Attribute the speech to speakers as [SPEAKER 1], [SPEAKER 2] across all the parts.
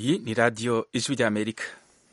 [SPEAKER 1] iyi ni radiyo ijwi ry'amerika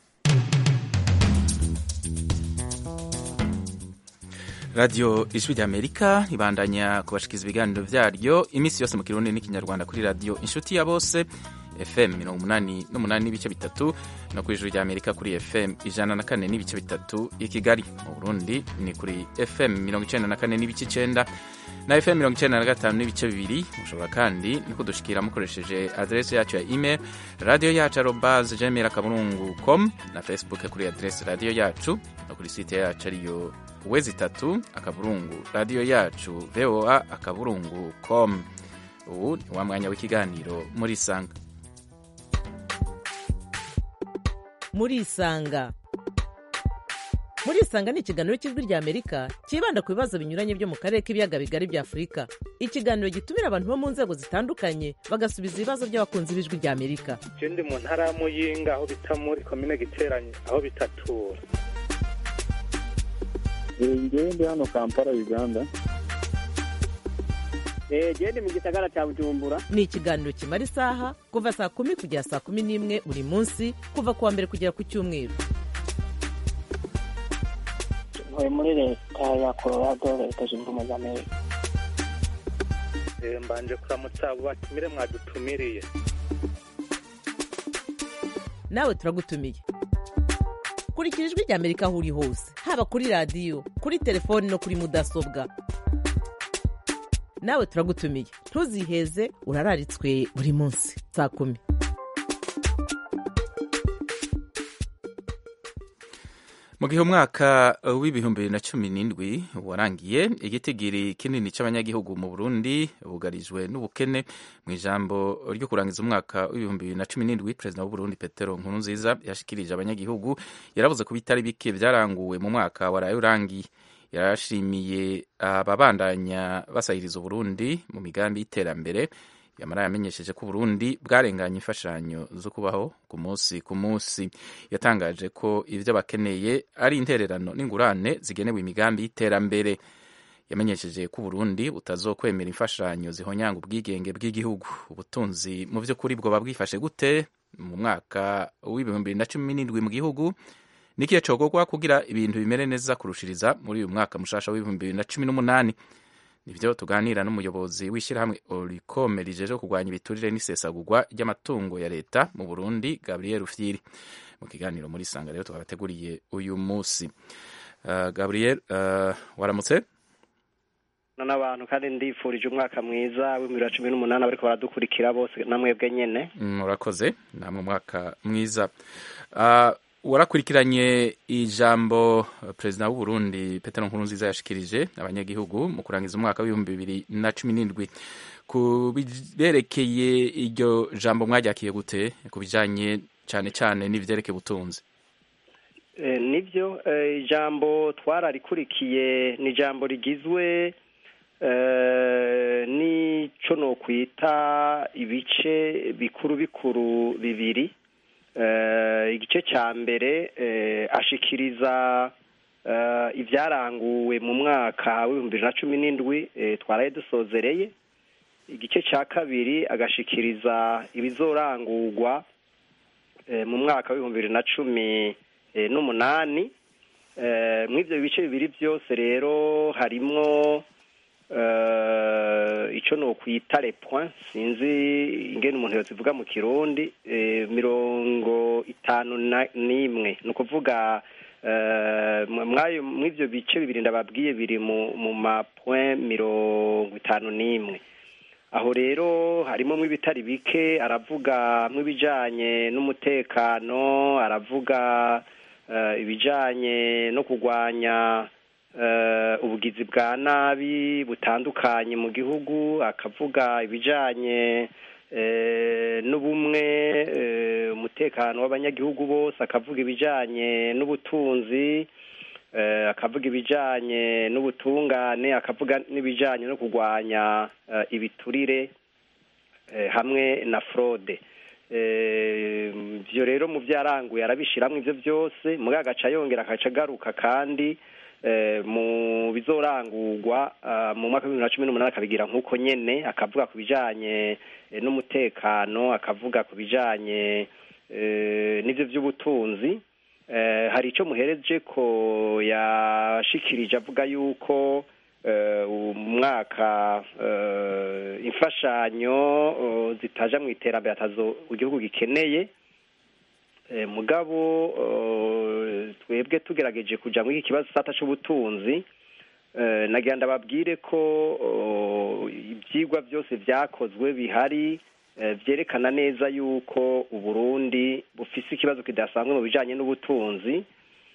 [SPEAKER 1] radiyo ijwi ry'amerika ibandanya kubashikiriza ibiganiro byaryo iminsi yose mu kirundi n'ikinyarwanda kuri radiyo inshuti ya bose fm mirongo umunani n'umunani n'ibice bitatu no ku ijuru ry'amerika kuri fm ijana na kane n'ibice bitatu i kigali mu burundi ni kuri fm mirongo icenda na kane n'ibice icenda na fm mirongo icenda na gatanu n'ibice bibiri mushobora kandi no kudushikira mukoresheje adrese yacu ya email radiyo yacu arobase gmail akaburungu com na facebook kuri adrese radiyo yacu no kuri site yacu ariyo wezi itatu akaburungu radiyo yacu voa akaburungu com ubu ni wa mwanya w'ikiganiro muri isanga
[SPEAKER 2] muri isanga muri isanga ni ikiganiro cy'ijwi rya amerika cyibanda ku bibazo binyuranye byo mu karere k'ibiyaga bigari bya afurika ikiganiro gitumira abantu bo mu nzego zitandukanye bagasubiza ibibazo by'abakunzi b'ijwi rya amerika
[SPEAKER 3] je ndi mu ntara ya muyinga aho bita muri komine giteranye aho bitatura
[SPEAKER 4] ngewe ndi hano kampala uganda
[SPEAKER 5] genda mu gisagara cya bujumbura
[SPEAKER 2] ni ikiganiro kimara isaha kuva saa kumi kugera saa kumi n'imwe buri munsi kuva ku wa mbere kugera ku cyumweru
[SPEAKER 6] ntuye muri leta ya colorado leta zunze ubumwe za amerika
[SPEAKER 3] Eh, mbanje kuramutsa abo batumire mwadutumiriye
[SPEAKER 2] nawe turagutumiye kurikira ijwi rya amerika aho uri hose haba kuri radiyo kuri telefoni no kuri mudasobwa nawe turagutumiye ntuziheze urararitswe buri munsi saa kumi
[SPEAKER 1] mu gihe umwaka w'ibihumbi bibiri na cumi n'indwi warangiye igitigiri kinini cy'abanyagihugu mu burundi bugarijwe n'ubukene mu ijambo ryo kurangiza umwaka w'ibihumbi bibiri na cumi n'indwi perezida w'uburundi petero nkurunziza yashikirije abanyagihugu yaravuze ko bitari bike byaranguwe mu mwaka waraye urangiye yarashimiye ababandanya basahiriza uburundi mu migambi y'iterambere yamara yamenyesheje ko uburundi bwarenganye imfashanyo zo kubaho ku munsi ku munsi yatangaje ko ibyo bakeneye ari intererano n'ingurane zigenewe imigambi y'iterambere yamenyesheje ko uburundi butazokwemera imfashanyo zihonyanga ubwigenge bw'igihugu ubutunzi mu by'ukuri bwoba bwifashe gute mu mwaka w'ibihumbi bibiri na cumi n'indwi mu gihugu nikiye cogogwa kugira ibintu bimere neza kurushiriza muri uyu mwaka mushasha w'ibihumbi bibiri na cumi n'umunani nibyo tuganira n'umuyobozi w'ishyirahamwe oricome rijeje kurwanya ibiturire n'isesagurwa ry'amatungo ya leta mu burundi gabriel rufyiri mu kiganiro muri sanga rero twabateguriye uyu munsi uh, gabriel uh, waramutse
[SPEAKER 5] n'abantu kandi ndifurije umwaka mwiza w'ibihumbi bibiri na cumi n'umunani bariko baradukurikira bose namwebwe nyene
[SPEAKER 1] murakoze namwe umwaka mwiza uh, warakurikiranye ijambo perezida w'u Burundi Petero Nkurunziza yashikirije abanyagihugu mu kurangiza umwaka w'ibihumbi bibiri na cumi n'indwi ku biberekeye iryo jambo mwajakiye gute ku bijanye cyane cyane n'ivyerekeye ubutunzi
[SPEAKER 5] e, nivyo e, ijambo twararikurikiye ni ijambo rigizwe e, n'ico nokwita ibice bikuru bikuru bibiri igice cya mbere ashikiriza ibyaranguwe mu mwaka w'ibihumbi bibiri na cumi n'indwi twaraye dusozereye igice cya kabiri agashikiriza ibizorangurwa mu mwaka w'ibihumbi bibiri na cumi n'umunani muri ibyo bice bibiri byose rero harimwo icyo ni ukwita point sinzi ingene umuntu yozivuga mu kirundi mirongo itanu n'imwe ni ukuvuga muri ibyo bice bibiri ndababwiye biri mu mapoint mirongo itanu n'imwe aho rero harimo nk'ibitari bike aravuga nk'ibijyanye n'umutekano aravuga ibijyanye no kurwanya ubugizi bwa nabi butandukanye mu gihugu akavuga ibijyanye n'ubumwe umutekano w'abanyagihugu bose akavuga ibijyanye n'ubutunzi akavuga ibijyanye n'ubutungane akavuga n'ibijyanye no kurwanya ibiturire hamwe na forode ibyo rero mu byaranguye arabishyiramo ibyo byose muri agaca yongera agaca agaruka kandi mu bizorangurwa mu mwaka w'ibihumbi bibiri na cumi n'umunani akabigira nk'uko nyene akavuga ku bijanye n'umutekano akavuga ku bijanye eh, n'ibyo by'ubutunzi Eh, hari icyo muhereje ko yashikirije avuga yuko eh, umwaka eh, imfashanyo eh, zitaja mu iterambere atazo igihugu gikeneye Eh, mugabo eh, twebwe tugerageje kuja muri iki kibazo sata c'ubutunzi eh, nagira ndababwire ko eh, ivyigwa byose vyakozwe bihari eh, vyerekana neza yuko uburundi bufise ikibazo kidasanzwe mu bijanye n'ubutunzi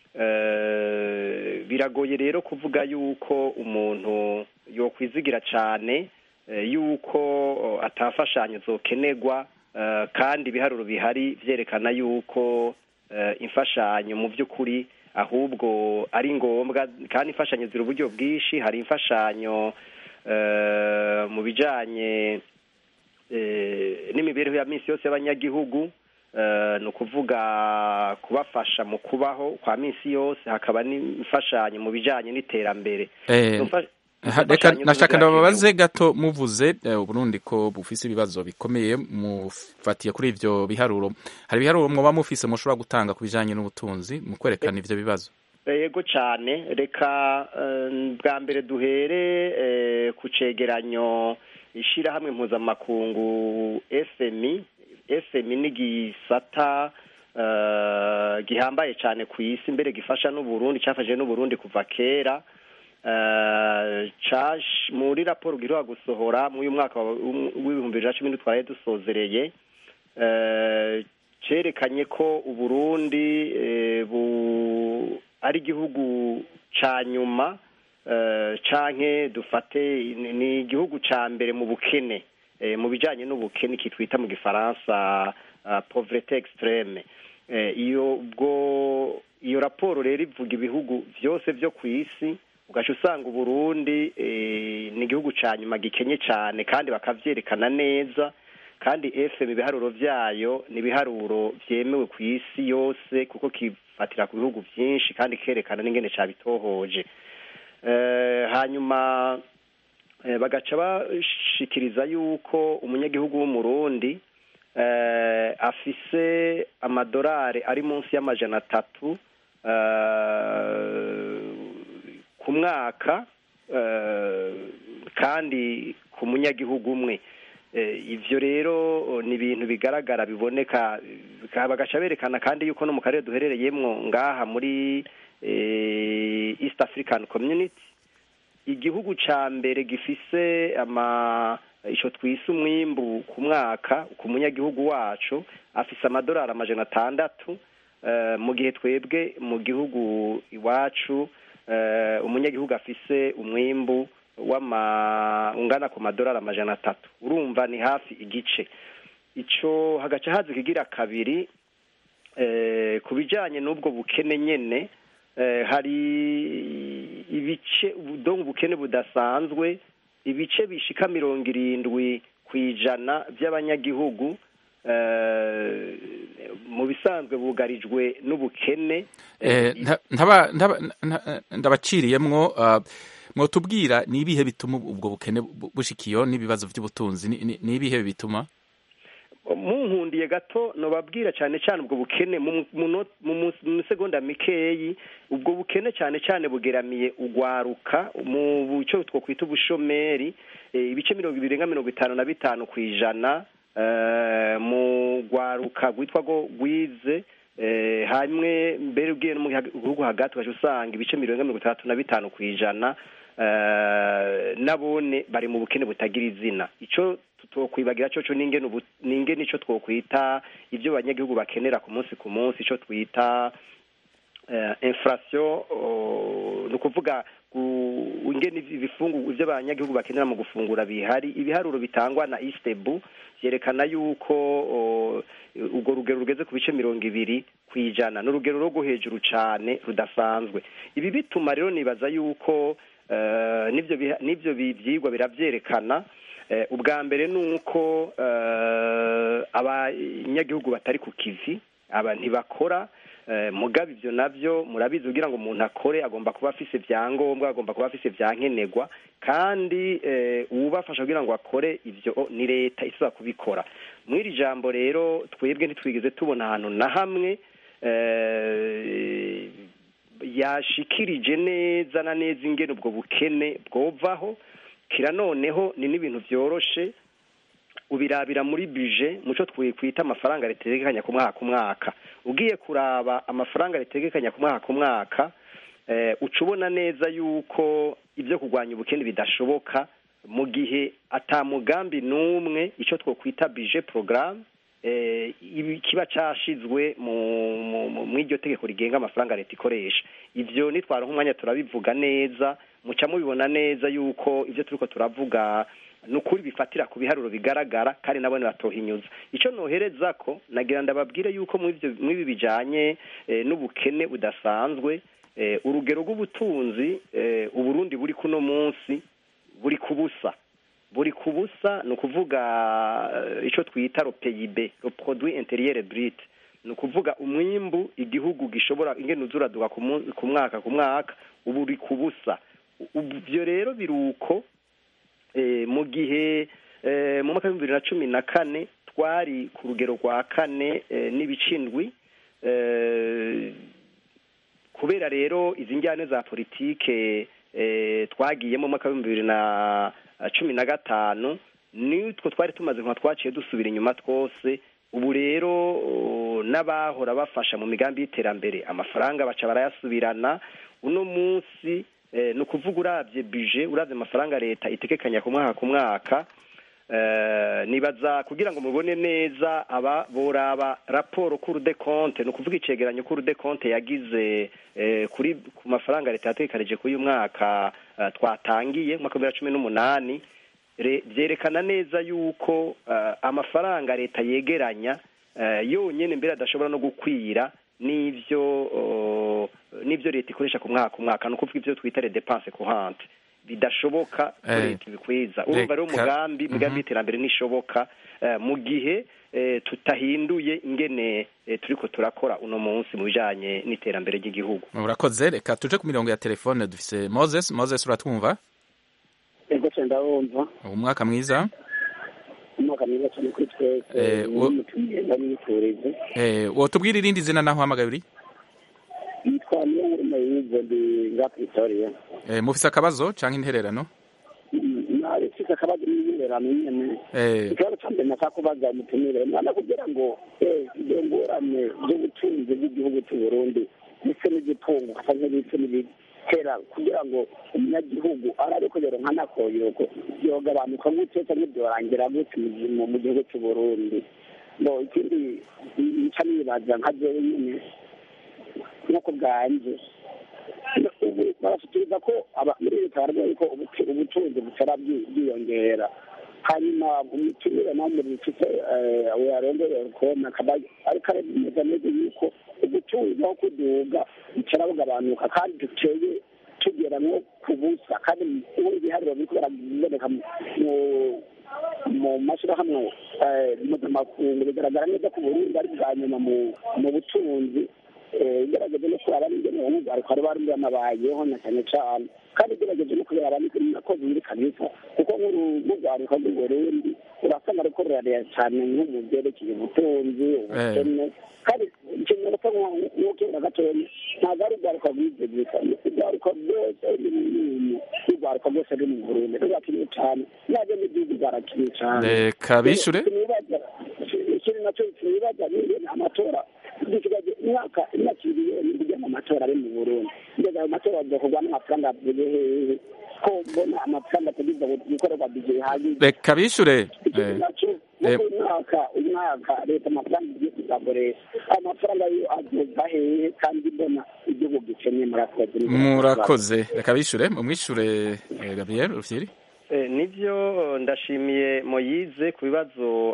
[SPEAKER 5] Eh, biragoye rero kuvuga yuko umuntu yokwizigira cane eh, yuko eh, atafashanyo zokenerwa eh, kandi ibiharuro bihari vyerekana yuko eh, imfashanyo mu by'ukuri ahubwo ari ngombwa kandi imfashanyo ziri uburyo bwinshi hari imfashanyo eh, mu bijanye eh, n'imibereho ya minsi yose y'abanyagihugu eh, ni ukuvuga kubafasha mu kubaho kwa minsi yose hakaba n'imfashanyo mu bijanye n'iterambere
[SPEAKER 1] Eh,
[SPEAKER 5] Izo mfa- izo
[SPEAKER 1] Ha- reka
[SPEAKER 5] mfashanyo
[SPEAKER 1] nashaka
[SPEAKER 5] zirakenewe.
[SPEAKER 1] ndababaze gato muvuze eh, uburundi ko bufise ibibazo bikomeye mufatiye kuri ivyo biharuro hari ibiharuro mwoba mufise mushobora gutanga ku bijanye n'ubutunzi mu kwerekana ivyo bibazo
[SPEAKER 5] yego cyane reka eh, bwa mbere duhere eh, ku cegeranyo ishyirahamwe mpuzamakungu fmi fmi ni igisata eh, gihambaye cyane ku isi mbere gifasha n'uburundi cyafashije n'uburundi kuva kera Eh, cash- muri raporo giheruka gusohora muri uyu mwaka wa- w'ibihumbi bibiri na cumi n'utwaraye dusozereye eh, cerekanye ko uburundi eh, bu ari igihugu ca nyuma eh, canke dufate ni- ni igihugu ca mbere mu bukene eh, mu bijanye n'ubukene kitwita mu gifaransa uh, pauvreté extreme eh, iyo ubwo iyo raporo rero ivuga ibihugu vyose vyo ku isi ugaca usanga uburundi eh, ni igihugu ca nyuma gikenye cane kandi bakavyerekana neza kandi fm ibiharuro vyayo ni ibiharuro vyemewe ku isi yose kuko kifatira ku bihugu vyinshi kandi kerekana n'ingene cabitohoje eh, hanyuma eh, bagaca bashikiriza yuko umunyagihugu w'umurundi eh, afise amadorari ari munsi y'amajana atatu eh, ku mwaka eh, kandi ku munyagihugu umwe Eh, ivyo rero oh, ni ibintu bigaragara biboneka bika- bagaca berekana kandi yuko no mu karere duherereyemwo ngaha muri eh, East African Community igihugu ca mbere gifise ama ico twise umwimbu ku mwaka ku munyagihugu wacu afise amadolari amajana atandatu eh, mu gihe twebwe mu gihugu iwacu eh, umunyagihugu afise umwimbu w'ama ungana ku madolari amajana atatu urumva ni hafi igice ico hagaca haza ikigira kabiri eh, ku bijanye n'ubwo bukene nyene eh, hari ibice donc ubukene budasanzwe ibice bishika mirongo irindwi ku ijana by'abanyagihugu eh, mu bisanzwe bugarijwe n'ubukene
[SPEAKER 1] Eh, nta- ntaba- ntaba- nta- ndabaciriyemwo ah, mwotubwira ni ibihe bituma ubwo bukene bu- bushikiyo n'ibibazo vy'ubutunzi ni- ni ni ibihe bituma
[SPEAKER 5] munkundiye gato nobabwira cyane cyane ubwo bukene mu mu- mu mu- mu segonda mikeyi ubwo bukene cyane cyane bugeramiye ugwaruka mu buco twokwita ubushomeri eh, ibice mirongo ibiri nga mirongo itanu na bitanu ku ijana eh, mu gwaruka rwitwa go gwize eh, hamwe mbere ugiye no mu gihugu hagati ugaca usanga ibice mirongo mirongo itandatu na bitanu ku ijana eh, nabone bari mu bukene butagira izina ico twokwibagira coco n'ingene ubu- n'ingene ico twokwita ivyo abanyagihugu bakenera ku munsi ku munsi ico twita eh, inflation oh, ni ukuvuga gu- ingene ibifungu ivyo abanyagihugu bakenera mu gufungura bihari ibiharuro bitangwa na istebu vyerekana yuko oh, urwo rugero rugeze ku bice mirongo ibiri ku ijana ni urugero rwo hejuru cane rudasanzwe ibi bituma rero nibaza yuko eh, n'ivyo biha- n'ivyo bi- vyigwa biravyerekana Eh, ubwa mbere ni uko eh, abanyagihugu batari ku kivi aba ntibakora Eh, mugabo ivyo navyo murabizi kugira ngo umuntu akore agomba kuba afise ivyangombwa agomba kuba afise ivyankenerwa kandi eh, uwubafasha kugira ngo akore ivyo o, ni leta isaba kubikora mw'iri jambo rero twebwe ntitwigeze tubona ahantu na hamwe eh, yashikirije neza na neza ingene ubwo bukene bwovaho kira noneho ni n'ibintu vyoroshe ubirabira muri buje muco twikwita amafaranga ritegekanya ku mwaka ku mwaka ugiye kuraba amafaranga ritegekanya ku mwaka ku mwaka eh, uca ubona neza yuko ibyo kurwanya ubukene bidashoboka mu gihe ata mugambi n'umwe icyo twokwita bije porogaramu eh, ibi- kiba cashizwe mu mu- mu- mw'iryo tegeko rigenga amafaranga leta ikoresha ivyo nitwara nk'umwanya turabivuga neza muca mubibona neza yuko ivyo turiko turavuga nukuri bifatira ku biharuro bigaragara kandi nabone batohinyuza ico nohereza ko nagira ndababwire yuko mw'ivyo mw'ibi bijanye eh, n'ubukene budasanzwe eh, urugero rw'ubutunzi eh, uburundi buri kuno munsi buri ku busa buri ku busa ni ukuvuga eh, ico twita ro PIB ro produit intérieur brut ni ukuvuga umwimbu igihugu gishobora ingene uzuraduka ku mu- ku mwaka ku mwaka ubu uri ku busa ivyo rero biruko eh, mu gihe eh, mu mwaka w'ibihumbi bibiri na cumi na kane twari ku rugero rwa kane eh, n'ibicindwi eh, kubera rero izi njyane za politike eh, twagiyemo mu mwaka w'ibihumbi bibiri na cumi na gatanu nitwo twari tumaze nka twaciye dusubira inyuma twose ubu rero oh, n'abahora bafasha mu migambi y'iterambere amafaranga baca barayasubirana uno munsi eh, ni ukuvuga urabye bije urabye amafaranga leta itegekanya ku mwaka ku mwaka eh, nibaza kugira ngo mubone neza aba boraba raporo kuru de compte ni ukuvuga icegeranyo kuru de compte yagize eh, kuri ku mafaranga leta yategekanije kuri uyu mwaka eh, twatangiye mu mwaka wa bibiri na cumi n'umunani re- vyerekana neza yuko eh, amafaranga leta yegeranya eh, yonyene mbere adashobora no gukwira n'ivyo oh, n'ivyo leta ikoresha ku mwaka ku mwaka ni ukuvuga ivyo twita les dépenses courantes bidashoboka ko
[SPEAKER 1] Eh,
[SPEAKER 5] leta ibikwiza urumva rero
[SPEAKER 1] reka-
[SPEAKER 5] umugambi
[SPEAKER 1] Mhm.
[SPEAKER 5] imigambi y'iterambere nishoboka eh, mu gihe eh, tutahinduye ingene eh, turiko turakora uno munsi mu bijanye n'iterambere ry'igihugu
[SPEAKER 1] urakoze reka tuje ku mirongo ya telefone dufise moses moses uratwumva
[SPEAKER 6] ego cyane ndabumva
[SPEAKER 1] umwaka mwiza
[SPEAKER 6] umwaka mwiza cyane kuri twese
[SPEAKER 1] Eh, wo-
[SPEAKER 6] n'umutumiye ndamwifurize
[SPEAKER 1] eh, wotubwira irindi zina naho uhamagaye uri
[SPEAKER 6] yitwa niyo nkuru mayize ndi nga pretoria
[SPEAKER 1] eh, mufise akabazo canke intererano
[SPEAKER 6] narifise akabazo n'ibirerano nyene
[SPEAKER 1] eh,
[SPEAKER 6] ikibazo ca mbere nashaka kubaza umutumire mwana kugira ngo eh, izo ngorane z'ubutunzi bw'igihugu cy'u burundi ndetse n'igitungo canke ndetse n'ibitera kugira ngo umunyagihugu arabe ko yoronka n'akoyoko yogabanuka gute canke vyorangira gute mu gi- mu- mu gihugu cy'u burundi bo ikindi nca nibaza nka jewe nyene nk'uko bwanje ubu barashikiriza ko aba- muri leta baravuga yuko ubutu- ubutunzi butera bwi- bwiyongera hanyuma umutumire namwe bifite yarondorera kubona akaba ariko aremeza neza yuko ubutunzi aho kuduga bucara bugabanuka kandi duteye tugera nko ku busa kandi ubu ibiharuro biriko biraboneka mu- mu- mu mashyirahamwe eh, mpuzamakungu bigaragara neza ko uburundi ari bwa nyuma mu- mu butunzi eh, igerageje no kuraba n'ingene umwihariko bari bari banabayeho na cyane cyane kandi igerageje no kureba nako biri kabisa kuko nk'urugwaruka rw'uburundi urasanga ariko rurarera cyane nko mu byerekeye ubutunzi ubukene kandi ikintu nasa nk'ukenda gatoya ntabwo ari urwaruka rwize gusa urwaruka rwose ruri mu bintu urwaruka rwose ruri mu burundi rurakeneye cyane nabyo n'igihugu barakeneye cyane
[SPEAKER 1] reka bishure
[SPEAKER 6] ikintu nacyo twibaza ni amatora dusigaje imyaka imyaka ibiri kugira ngo amatora ari mu burundi ngeze ayo matora azokorwa n'amafaranga avuye hehe ko mbona amafaranga ategereza gukorerwa bije bihagije
[SPEAKER 1] reka bishure
[SPEAKER 6] ikindi
[SPEAKER 1] eh,
[SPEAKER 6] nacyo
[SPEAKER 1] eh,
[SPEAKER 6] uko umwaka umwaka leta amafaranga igiye kuzakoresha ayo mafaranga yo azoza hehe kandi mbona igihugu gikeneye murakoze
[SPEAKER 1] murakoze reka bishure mumwishure eh, gabriel rufyiri
[SPEAKER 5] Eh, nivyo ndashimiye moyize ku bibazo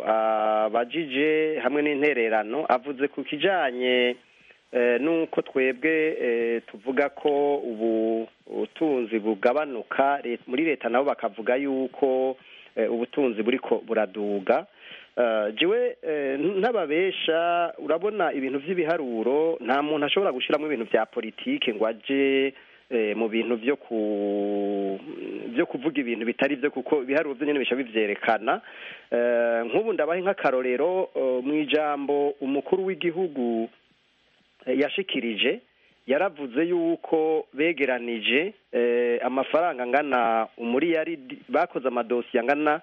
[SPEAKER 5] abajije hamwe n'intererano avuze ku kijanye eh, nuko twebwe eh, tuvuga ko ubu ubutunzi bugabanuka Let- muri leta nabo bakavuga yuko eh, ubutunzi buriko buraduga Uh, jewe eh, ntababesha urabona ibintu vy'ibiharuro nta muntu ashobora gushiramwo ibintu vya politike ngo aje eh, mu bintu vyo ku vyo kuvuga ibintu bitari vyo kuko ibiharuro vyo nyene bisha bivyerekana Eh, nk'ubu ndabahe nk'akarorero eh, mw'ijambo umukuru w'igihugu eh, yashikirije yaravuze yuko begeranije eh, amafaranga angana umuriyaridi bakoze amadosiye angana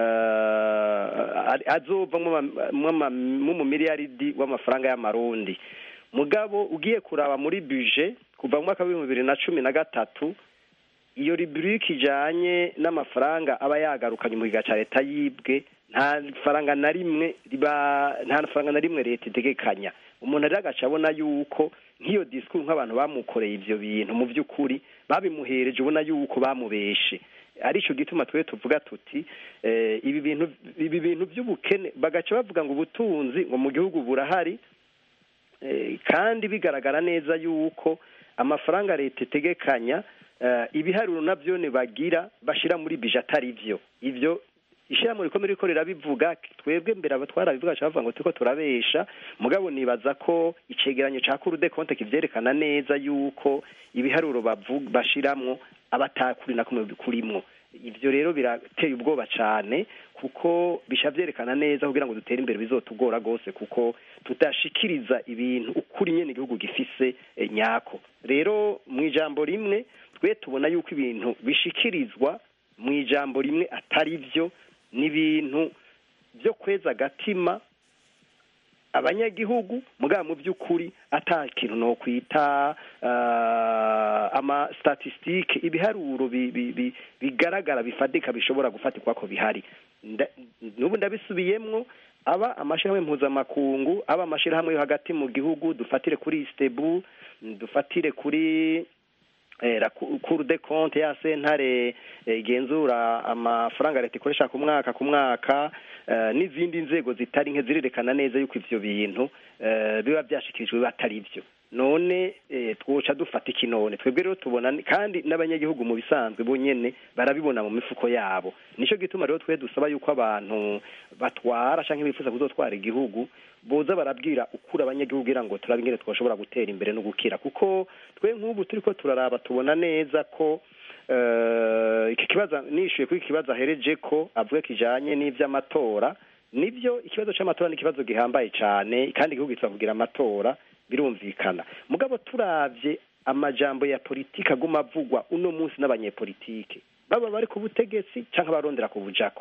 [SPEAKER 5] eh, azova mu miliyaridi w'amafaranga y'amarundi mugabo ugiye kuraba muri buje kuva mu mwaka w'ibihumbi bibiri na cumi na gatatu iyo ruburike ijanye n'amafaranga aba yagarukanye mu kiga ca leta yibwe nta faranga na rimwe riba nta faranga na rimwe leta itegekanya umuntu rero agaca abona yuko nk'iyo disikuru nk'abantu bamukoreye ivyo bintu mu vy'ukuri babimuhereje ubona yuko bamubeshe arico gituma twe tuvuga tuti eh, ibi bintu ibi bintu vy'ubukene bagaca bavuga ngo ubutunzi ngo mu gihugu burahari eh, kandi bigaragara neza yuko amafaranga leta itegekanya eh, ibiharuro navyo bagira bashira muri bije atari vyo ivyo ishyirahamwe rikomeye riko rirabivuga twebwe mbere aba twarabivuga bavuga ngo turiko turabesha mugabo nibaza ko icegeranyo ca kurude konte kivyerekana neza yuko ibiharuro bavu- bashiramwo abatakuri na kumwe kurimwo ivyo rero birateye ubwoba cane kuko bisha vyerekana neza kugira ngo dutere imbere bizotugora gose kuko tudashikiriza ibintu ukuri nyene igihugu gifise eh, nyako rero mu ijambo rimwe twe tubona yuko ibintu bishikirizwa mu ijambo rimwe atari vyo n'ibintu byo kweza agatima abanyagihugu mugabo mu by'ukuri ata kintu no kwita uh, ama statistique ibiharuro bi, bi, bi, bigaragara bifadika bishobora gufatirwa ko bihari Nda- n'ubu ndabisubiyemwo aba amashirahamwe mpuzamakungu aba amashirahamwe yo hagati mu gihugu dufatire kuri istebu dufatire kuri eh, la Cour Cour des comptes ya sentare eh, igenzura amafaranga leta ikoresha ku mwaka ku mwaka eh, n'izindi nzego zitari nke zirerekana neza yuko ivyo bintu eh, biba vyashikirijwe biba atari vyo none eh, twoca dufata iki none twebwe rero tubona ni- kandi n'abanyagihugu mu bisanzwe bonyene barabibona mu mifuko yabo nico gituma rero twe dusaba yuko abantu batwara canke bifuza kuzotwara igihugu boza barabwira ukuri abanyagihugu kugira ngo turabe ingene twoshobora gutera imbere no gukira kuko twe nk'ubu turiko turaraba tubona neza ko eh, iki kibazo nishuye kuri iki kibazo ahereje ko avuga kijanye n'ivy'amatora nivyo ikibazo c'amatora ni ikibazo gihambaye cane kandi igihugu gitsa kugira amatora birumvikana mugabo turavye amajambo ya politiki aguma avugwa uno munsi n'abanyepolitike baba bari ku butegetsi canke abarondera ku bujako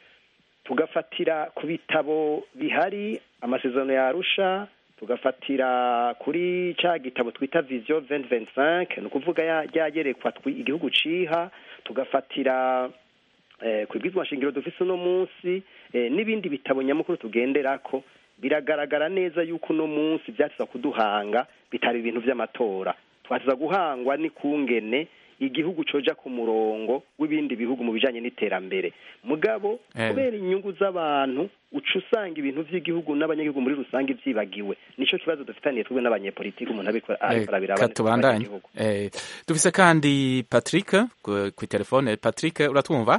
[SPEAKER 5] tugafatira ku bitabo bihari amasezerano ya arusha tugafatira kuri ca gitabo twita vision 2025 ni ukuvuga ya- ryagerekwa twi- igihugu ciha tugafatira eh, ku bwizwa nshingiro dufise uno munsi eh, n'ibindi bitabo nyamukuru tugenderako biragaragara neza yuko uno munsi vyatiza kuduhanga bitari ibintu vy'amatora twatiza guhangwa n'ikungene igihugu coja ku murongo w'ibindi bihugu mu bijanye n'iterambere mugabo
[SPEAKER 1] Eh.
[SPEAKER 5] kubera inyungu z'abantu uca usanga ibintu vy'igihugu n'abanyagihugu muri rusange vyibagiwe nico kibazo dufitaniye twebwe n'abanyepolitiki umuntu abiko ariko arabira
[SPEAKER 1] Reka tubandanye Eh, dufise kandi patrick ku ku telefone patrick uratwumva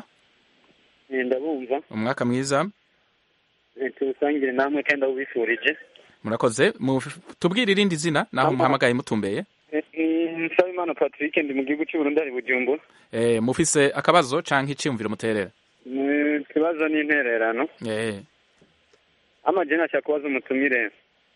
[SPEAKER 7] ndabumva
[SPEAKER 1] umwaka mwiza
[SPEAKER 7] tuwusangire namwe kandi ndawubifurije
[SPEAKER 1] murakoze Mu- tubwire irindi zina naho
[SPEAKER 7] Ama-
[SPEAKER 1] muhamagaye mutumbeye
[SPEAKER 7] nsabimana patrick ndi mu gihugu cy'uburundi ari bujumbura
[SPEAKER 1] Eh, mufise akabazo canke iciyumviro muterera
[SPEAKER 7] Mm, ikibazo ni intererano
[SPEAKER 1] Eh,
[SPEAKER 7] amajeni ashaka kubaza umutumire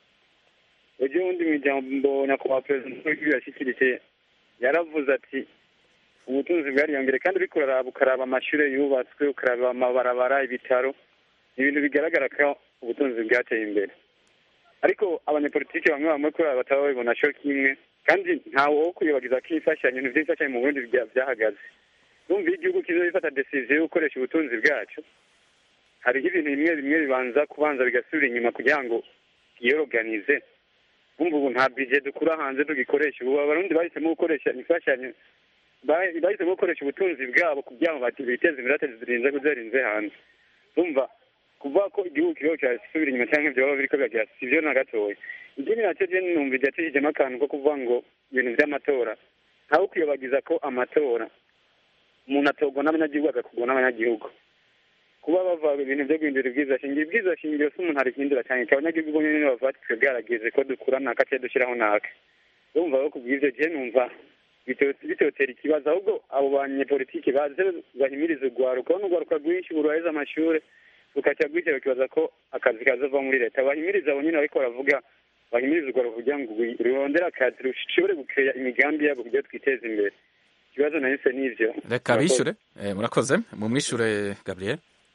[SPEAKER 7] ejo bundi mu ijambo nyakubahwa perezida w'igihugu yashyikirije yaravuze ati ubutunzi bwariyongere kandi uriko uraraba ukaraba amashure yubatswe ukaraba amabarabara ibitaro ni ibintu bigaragara ko ubutunzi bwateye imbere ariko abanyepolitike bamwe bamwe kubera bataba babibona co kimwe kandi ntawe wo kuyobagiza ko imfashanyo ibintu vy'imfashanyo mu burundi bya- vyahagaze numva iyo igihugu kizo gifata decision yo gukoresha ubutunzi bwaco hariho ibintu bimwe bimwe bibanza kubanza bigasubira inyuma kugira ngo yoroganize umva ubu nta bije dukura hanze tugikoresha ubu abarundi bahisemo gukoresha imfashanyo ba- bahisemo gukoresha ubutunzi bwabo kugira ngo bati- biteze imbere bateze zirinze kuzarinze hanze umva kuvuga ko igihugu kiriho kirasubira inyuma cyangwa ibyo baba biriko biragira si byo na gatoya ikindi nacyo je numva iryacishijemo akantu ko kuvuga ngo ibintu vy'amatora ntawe ukwiyobagiza ko amatora umuntu atorwa n'abanyagihugu agakugwa n'abanyagihugu kuba bava ibintu byo guhindura ibwiza shingiro ibwiza shingiro si umuntu arihindura cyane ikaba abanyagihugu nyine bavuga ati twebwe harageze ko dukura naka cyangwa dushyiraho naka urumva ko kubw'ibyo gihe numva bitotera ikibazo ahubwo abo banyepolitiki baze bahimiriza urwaruka urabona urwaruka rwinshi burwaheze amashuri rukajya rwitera bakibaza ko akazi kazava muri leta bahimiriza abo nyine ariko baravuga bahimiriza urwaruka kugira ngo rurondere akazi rushobore gukeya imigambi yabo kugira twiteze imbere ikibazo nahise n'ivyo
[SPEAKER 1] reka bishure murakoze mu mwishure gabriel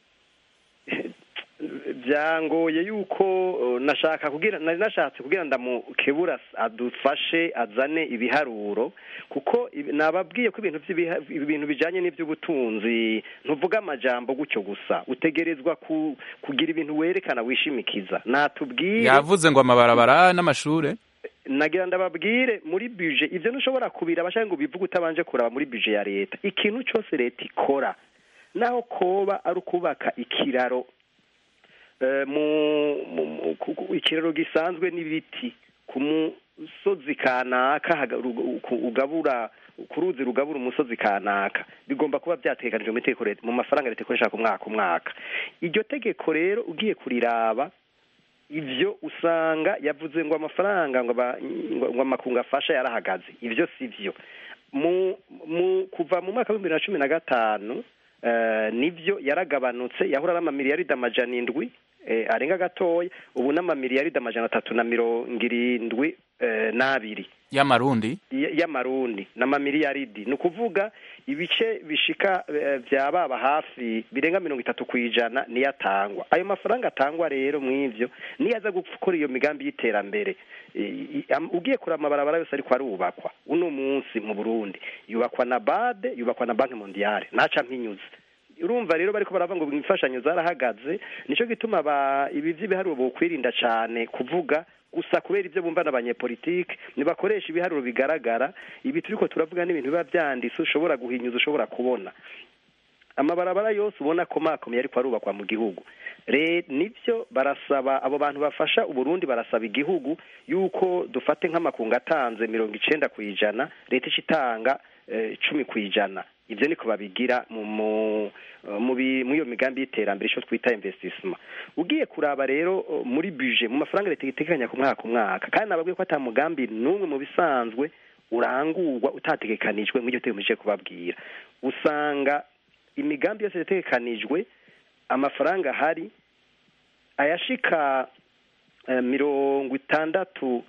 [SPEAKER 5] byangoye yuko nashaka kugira nari nashatse kugira ndamukebura adufashe azane ibiharuro kuko nababwiye ko ibintu ibintu bijanye n'ivy'ubutunzi ntuvuga amajambo gutyo gusa utegerezwa kugira ibintu werekana wishimikiza natubwire
[SPEAKER 1] yavuze ngo amabarabara n'amashure
[SPEAKER 5] nagira ndababwire muri buje ivyo ntushobora kubira abashaka ngo bivuge utabanje kuraba muri buje ya leta ikintu cyose leta ikora naho koba ari ukubaka ikiraro mu ikiraro gisanzwe n'ibiti ku musozi kanaka ugabura ku ruzi rugabura umusozi kanaka bigomba kuba byateganijwe mu itegeko mu mafaranga leta ikoresha ku mwaka umwaka iryo tegeko rero ugiye kuriraba ibyo usanga yavuze ngo amafaranga ngo amakungu afasha yarahagaze ibyo si byo kuva mu mwaka w'ibihumbi bibiri na cumi na gatanu nibyo yaragabanutse yahura n'amamiliyaridi amajana indwi arenga gatoya ubu n'amamiliyaridi amajana atatu na mirongo irindwi n'abiri
[SPEAKER 1] y'amarundi
[SPEAKER 5] y'amarundi n'amamiliyaridi ni ukuvuga ibice bishika bya baba hafi birenga mirongo itatu ku ijana niyo atangwa ayo mafaranga atangwa rero mu ivyo niyo aza gukora iyo migambi y'iterambere ugiye kureba amabarabara yose ariko arubakwa uno munsi mu burundi yubakwa na bade yubakwa na banki mondiale naca mpinyuze urumva rero bariko baravuga ngo imfashanyo zarahagaze nico gituma ibi vy'ibiharuro bokwirinda cane kuvuga gusa kubera ibyo bumva n'abanyepolitike ntibakoresha ibiharuro bigaragara ibi turiko turavuga n'ibintu biba vyanditse ushobora guhinyuza ushobora kubona amabarabara yose ubona ko makomeye ariko arubakwa mu gihugu nibyo barasaba abo bantu bafasha uburundi barasaba igihugu yuko dufate nk'amakungu atanze mirongo icenda ku ijana leta ica itanga cumi ku ijana ibyo niko babigira muri iyo migambi y'iterambere icyo twita investissement ugiye kuraba rero muri buje mu mafaranga leta iteganya ku mwaka umwaka kandi nababwiye ko ata mugambi n'umwe mu bisanzwe urangurwa utategekanijwe nk'iryo turi muje kubabwira usanga imigambi yose yategekanijwe amafaranga ahari ayashika mirongo itandatu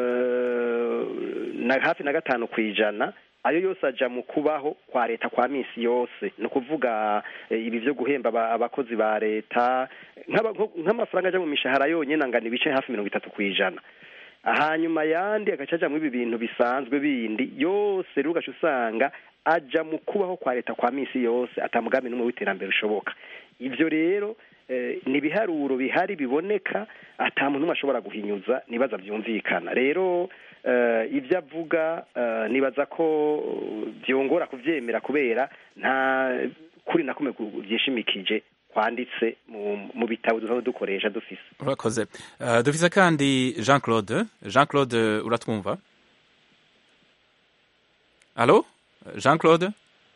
[SPEAKER 5] na hafi na gatanu ku ijana ayo yose aja mu kubaho kwa leta kwa misi yose ni ukuvuga ibi byo guhemba abakozi ba leta nk'amafaranga aja mu mishahara yonyine angana ibice hafi mirongo itatu ku ijana hanyuma yandi agaca aja muri ibi bintu bisanzwe bindi yose rero ugaca usanga aja mu kubaho kwa leta kwa misi yose atamugambi n'umwe w'iterambere ushoboka ivyo rero ni ibiharuro bihari biboneka ata muntu umwe ashobora guhinyuza nibaza byumvikana rero ibyo avuga nibaza ko byongora kubyemera kubera nta kuri na kumwe byishimikije kwanditse mu bitabo dusanzwe dukoresha dufise
[SPEAKER 1] urakoze dufise kandi jean claude jean claude uratwumva alo jean claude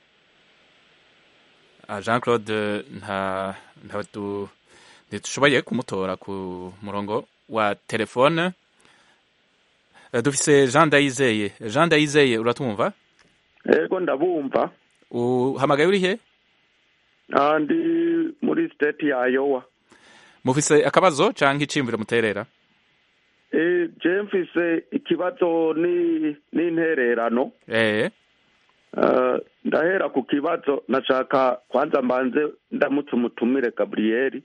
[SPEAKER 1] jean claude nta ntidushoboye kumutora ku murongo wa telefone dufise jean ndayizeye jean ndayizeye uratwumva
[SPEAKER 4] yego ndabumva
[SPEAKER 1] uhamagaye uri he
[SPEAKER 4] ndi muri state ya Iowa
[SPEAKER 1] mufise akabazo canke iciyumviro muterera
[SPEAKER 4] je mfise ikibazo ni n'intererano
[SPEAKER 1] eh
[SPEAKER 4] ndahera ku kibazo nashaka kwanza mbanze ndamutse umutumire gaburiyeri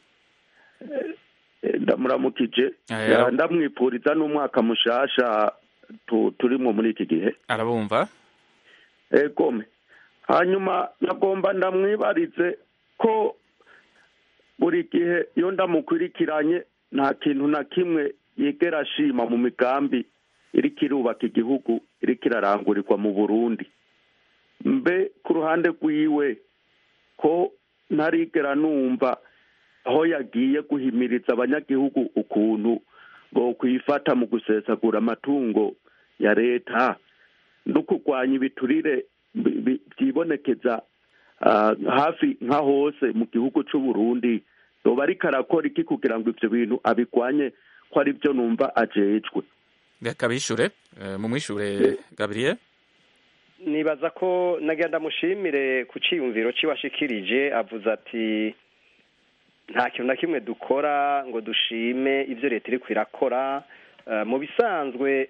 [SPEAKER 4] ndamuramukije ndamwipfuriza n'umwaka mushasha turimo muri iki gihe
[SPEAKER 1] arabumva
[SPEAKER 4] egome hanyuma nagomba ndamwibarize ko buri gihe iyo ndamukurikiranye nta kintu na kimwe yigera ashima mu migambi iriko irubaka igihugu iriko irarangurirwa mu burundi mbe ku ruhande rwiwe ko ntarigera numva aho yagiye guhimiriza abanyagihugu ukuntu ngo kwifata mu gusesagura amatungo ya leta no kurwanya ibiturire byibonekeza ah, hafi nka hose mu gihugu c'u Burundi yoba ariko arakora iki kugira ngo ivyo bintu abigwanye ko ari byo numva ajejwe
[SPEAKER 1] reka bishure eh, mumwishure gabriel
[SPEAKER 5] nibaza ko nagira ndamushimire ku ciyumviro ciwashikirije avuze ati nta kintu na kimwe dukora ngo dushime ivyo leta iriko irakora Eh, mu bisanzwe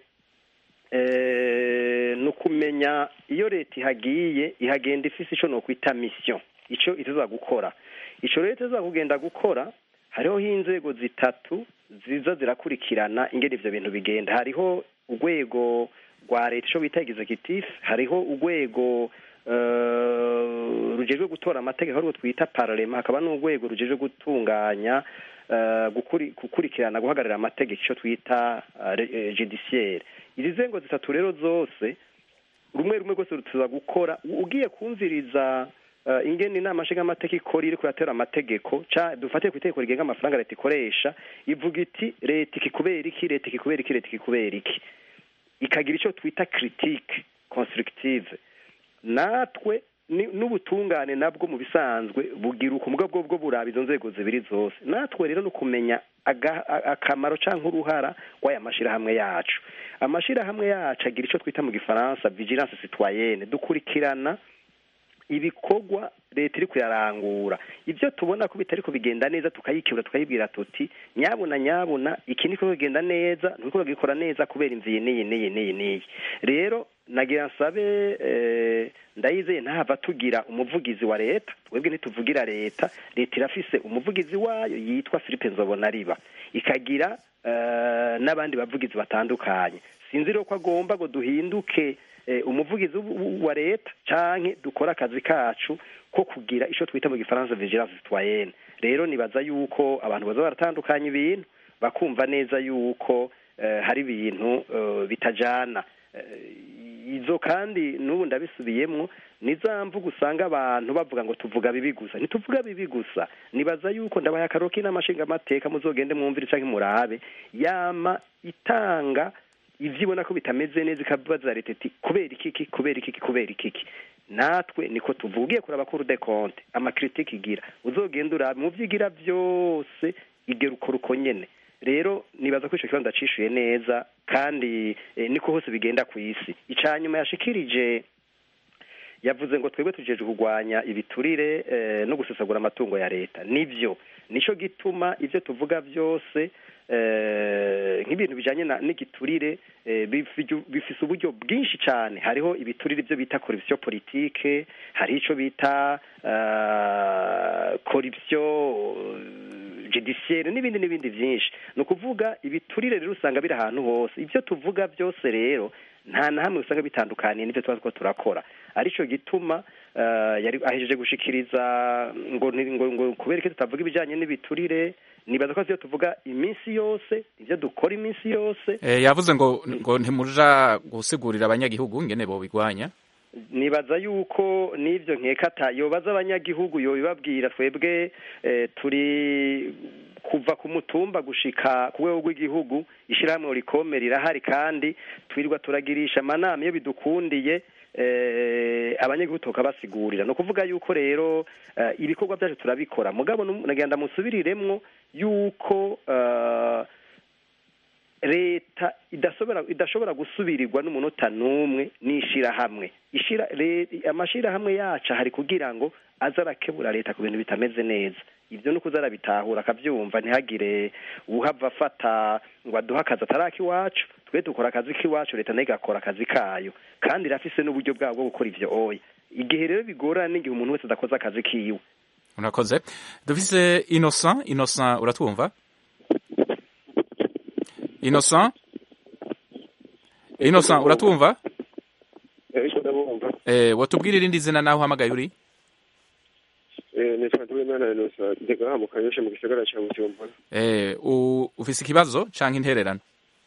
[SPEAKER 5] eh, ni ukumenya iyo leta ihagiye ihagenda ifise ico nokwita mission ico ituza gukora ico rero ituza kugenda gukora hariho inzego zitatu ziza zirakurikirana ingene ivyo bintu bigenda hariho urwego rwa leta ico bita executive hariho urwego eh, rujejwe gutora amategeko arirwo twita parlema hakaba n'urwego rujejwe gutunganya eh, gukuri- gukurikirana guhagararira amategeko ico twita uh, judiciaire izi nzego zitatu rero zose rumwe rumwe rwose rutuza gukora U- ugiye kumviriza uh, ingene inama nshingamateka ikora iri kuratera amategeko ca dufatiye ku itegeko rigenga amafaranga leta ikoresha ivuga iti leta ikikubera iki leta ikikubera iki leta ikikubera iki ikagira ico twita critique constructive natwe ni- n'ubutungane nabwo mu bisanzwe bugira ukumuga bwo bwo buraba izo nzego zibiri zose natwe rero ni ukumenya aga- a- akamaro canke uruhara rw'aya mashirahamwe yacu amashirahamwe yacu agira ico twita mu gifaransa vigilance citoyenne dukurikirana ibikorwa leta iri kuyarangura ibyo tubona ko bitari kubigenda neza tukayikebura tukayibwira tuti nyabuna nyabuna iki niko kugenda neza niko bagikora neza kubera imvi n'iyi n'iyi n'iyi n'iyi rero nagira nsabe eh, ndayizeye ntahava tugira umuvugizi wa leta twebwe ntituvugira leta leta irafise umuvugizi wayo yitwa philippe nzobonariba ikagira eh, n'abandi bavugizi batandukanye sinzi rero ko agomba ngo duhinduke eh, umuvugizi w- wa leta canke dukora akazi kacu ko kugira ico twita mu gifaransa vigilance citoyenne rero nibaza yuko abantu baza baratandukanya ibintu bakumva neza yuko eh, hari ibintu eh, bitajana Eh, izo kandi n'ubu ndabisubiyemwo ni za mvuga usanga abantu bavuga ngo tuvuga bibi gusa ntituvuga bibi gusa nibaza yuko ndabaye akaroro k'inama nshingamateka muzogende mwumvire canke murabe yama itanga ivyo ibona ko bitameze neza ikabaza leta iti kubera ikiki kubera ikiki kubera ikiki natwe niko tuvugiye kuraba kuri de compte amakritike igira uzogenda urabe mu vyo igira vyose igera ukora uko nyene rero nibaza ko ico kibazo ndacishuye neza kandi eh, niko hose bigenda ku isi ica nyuma yashikirije yavuze ngo twebwe tujeje kurwanya ibiturire eh, no gusesagura amatungo ya leta nivyo nico gituma ivyo tuvuga vyose eh, nk'ibintu bijanye na- n'igiturire eh, bifiju- bifise uburyo bwinshi cane hariho ibiturire ivyo bita corruption politique hariho ico bita uh, corruption judiciaire n'ibindi n'ibindi vyinshi ni ukuvuga ibiturire rero usanga biri ahantu hose ivyo tuvuga vyose rero nta na hamwe usanga bitandukaniye n'ivyo tuba two turakora arico gituma uh, yari ahejeje gushikiriza ngo ni- ngo ngo kubera ko tutavuga ibijanye n'ibiturire nibaza ko ivyo tuvuga iminsi yose ivyo dukora iminsi yose
[SPEAKER 1] Eh, yavuze ngo ngo ntimuja gusigurira abanyagihugu ingene bobigwanya
[SPEAKER 5] nibaza yuko n'ivyo nkeka yobaza abanyagihugu yobibabwira twebwe eh, turi kuva ku mutumba gushika ku rwego rw'igihugu ishirahamwe rikome rirahari kandi twirirwa turagirisha amanama iyo bidukundiye eh, abanyagihugu tukabasigurira ni ukuvuga yuko rero eh, ibikorwa byacu turabikora mugabo nu- nagira ndamusubiriremwo yuko eh, leta idashobora idashobora gusubirirwa n'umunota n'umwe n'ishirahamwe ishira le- amashirahamwe yacu hari kugira ngo aze arakebura leta ku bintu bitameze neza ibyo ni ukuza arabitahura akabyumva ntihagire uhava afata ngo aduhe akazi ataraka iwacu twe dukora akazi k'iwacu leta nayo igakora akazi kayo kandi irafise n'uburyo bwabo bwo gukora ivyo oya igihe rero bigorana n'igihe umuntu wese adakoze akazi kiwe
[SPEAKER 1] urakoze dufise innocent innocent uratwumva innocent innocent uratwumva
[SPEAKER 8] ariko ndabumva
[SPEAKER 1] eh, watubwira irindi zina naho uhamagaye uri
[SPEAKER 8] nitwa Nduwimana Innocent ndega mu kanyosha mu gisagara ca Bujumbura
[SPEAKER 1] eh, u- ufise ikibazo canke intererano